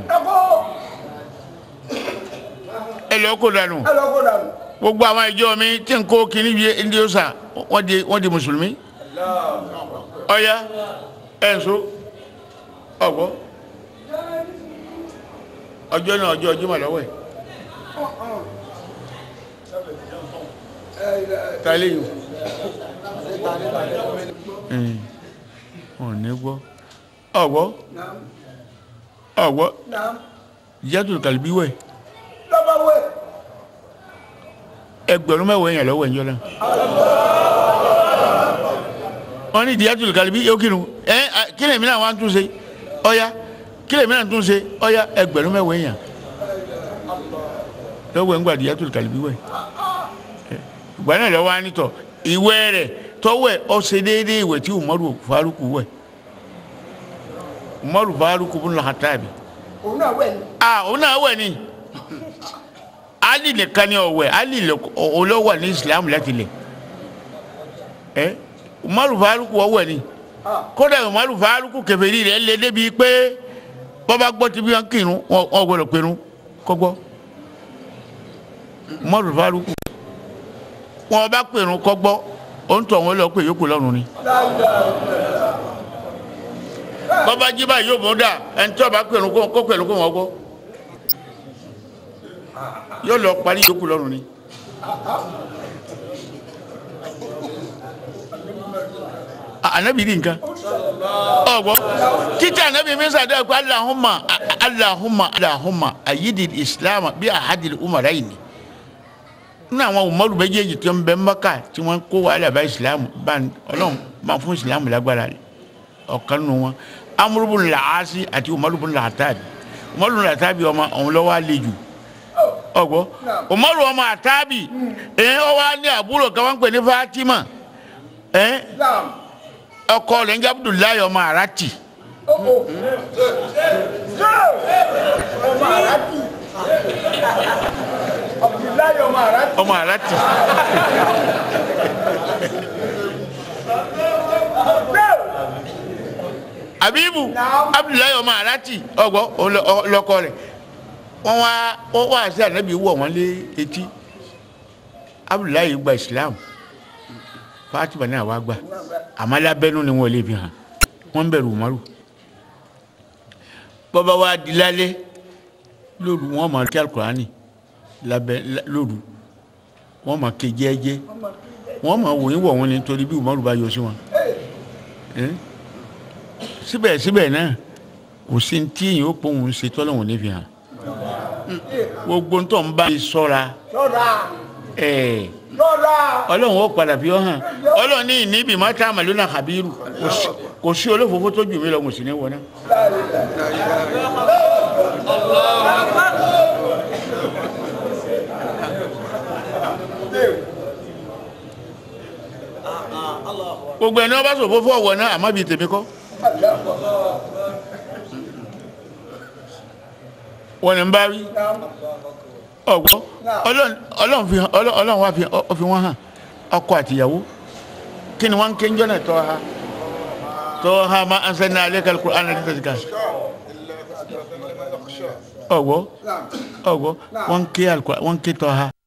ẹ lọ kó dànù ẹ lọ kó dànù. gbogbo àwọn ìjọ mi tí n kó kíní bíi ndí ọ̀sà wọ́n di wọ́n di mùsùlùmí ọ̀yà ẹ̀ ń so ọ̀gbọ́ ọjọ́ náà ọjọ́ ọjọ́ màlọ́wọ́ ẹ̀ ta lẹ́yìn ọ̀ ní gbọ́ ọ̀gbọ́ ọ̀gbọ́ ìyàtọ̀ kàlíbí wẹ̀ lọ́ba wẹ̀. ẹgbẹ̀rún mẹ́wàá èèyàn lọ́wọ́ ẹ̀yọ́ náà wọ́n ní ìdíyàtọ̀ kàlíbí yóò kírun ẹ kílẹ̀ mi náà wá ń tún ṣe ọ̀ya kílẹ̀ mi náà tún ṣe ọ̀ya ẹgbẹ̀rún mẹ́wàá èèyàn lọ́wọ́ ẹ̀ ń gbà ìdíyàtọ̀ kàlíbí wẹ̀ ìgbà náà lọ́wọ́ á nítọ̀ ìwẹ̀ rẹ̀ tọ́wẹ̀ ọ ṣe déédéé ìwẹ̀ tí Umaru Faruku wẹ̀ Umaru Faruku bin Khattabi òun náà wẹ̀ ni. ah òun náà wẹ̀ ni ali nìkan ni ọ̀wẹ̀ ali olówó ní Islam láti lẹ̀ ẹ Umaru Faruku ọ̀wẹ̀ ni kódà Umaru Faruku kèfèrí rẹ̀ lé débi pé bọ́bá gbọ́ ti bí wọn kírun wọn gbọ́dọ̀ pẹ̀rún kọ́gbọ́ Umaru Faruku wọn bá pèrún kọ́gbọ́ ó ń tọ̀ wọn lọ pé yòókù lọ́rùn ni bọ́bá jí báyìí yóò mú dà ẹni tí wọ́n bá pèrún kó pèrún kó wọ́n gbọ́ yóò lọ parí yòókù lọ́rùn ni. anabi di nǹkan ọgbọ títí anabi mi sàdé ko alahuma alahuma alahuma ayidi islam bí ahadil umara yìí ni ní àwọn umaru méjèèjì tí wọn bẹ Mákà tí wọn kó wàhálà bá islam bá Ọlọ́run máa fún islam lágbára ọ̀kan nù wọn amúrúbùn làásì àti umaru bùn làtàbí umaru bùn làtàbí ọmọ ọ̀hún lọ́wọ́ àlejò ọgbọ umaru ọmọ àtàbí ẹ ọ wá ní àbúrò kan wọn pè ní Fatima ẹ ọkọ rẹ̀ ń jẹ́ Abdullahi ọmọ Arati ọmọ àràtì. Abdullahi ọmọ àràtì. ọmọ Arati Abibu Abdullahi ọmọ Arati ọgbọ ọlọkọ rẹ̀ wọn wá wọn wá sí ànábì wọ wọn lé etí Abdullahi gba Islam Fatima náà wá gbà àmọ́ lábẹ́nú ni wọ́n lè fi hàn wọ́n ń bẹ̀rù Umaru bọ́bá wa di lálẹ́ lóru wọ́n máa kí alukurani lábẹ́ lóru wọ́n máa ké jẹ́ẹ́jẹ́ wọ́n máa wòye wọ̀ wọ́n ni nítorí bí Umaru bá yọ sí wọn síbẹ̀síbẹ̀ náà kò sí tí èyàn ó pòun ṣe tọ́lọ́wọ̀n ní fi hàn gbogbo ń tọ́ ń bá sọ́ra lọ́ra ẹ̀ẹ́ lọ́ra. ọlọ́run ó padà fi ọ́ hàn ọlọ́run ní ìníbi mọ́tà màlúùnà habiru kò sí olófòófó tó jù mí lọ mo sì ní wọná. gbogbo ẹni wọn bá sọ fófó ọwọ náà àmọ́ bíi tèmi kọ́. wọn ni n bá rí ọgbọ Ọlọ́run fi Ọlọ́run wa fi ọ fi wọn hàn ọkọ àtìyàwó kí ni wọn ń ké ń jọ́nà tọ́ ha tọ́ ha ma an sẹ́ni alẹ́ kálukú ana ní tẹ̀síkà ọgbọ ọgbọ wọn ń ké alukó wọn ń ké tọ́ ha.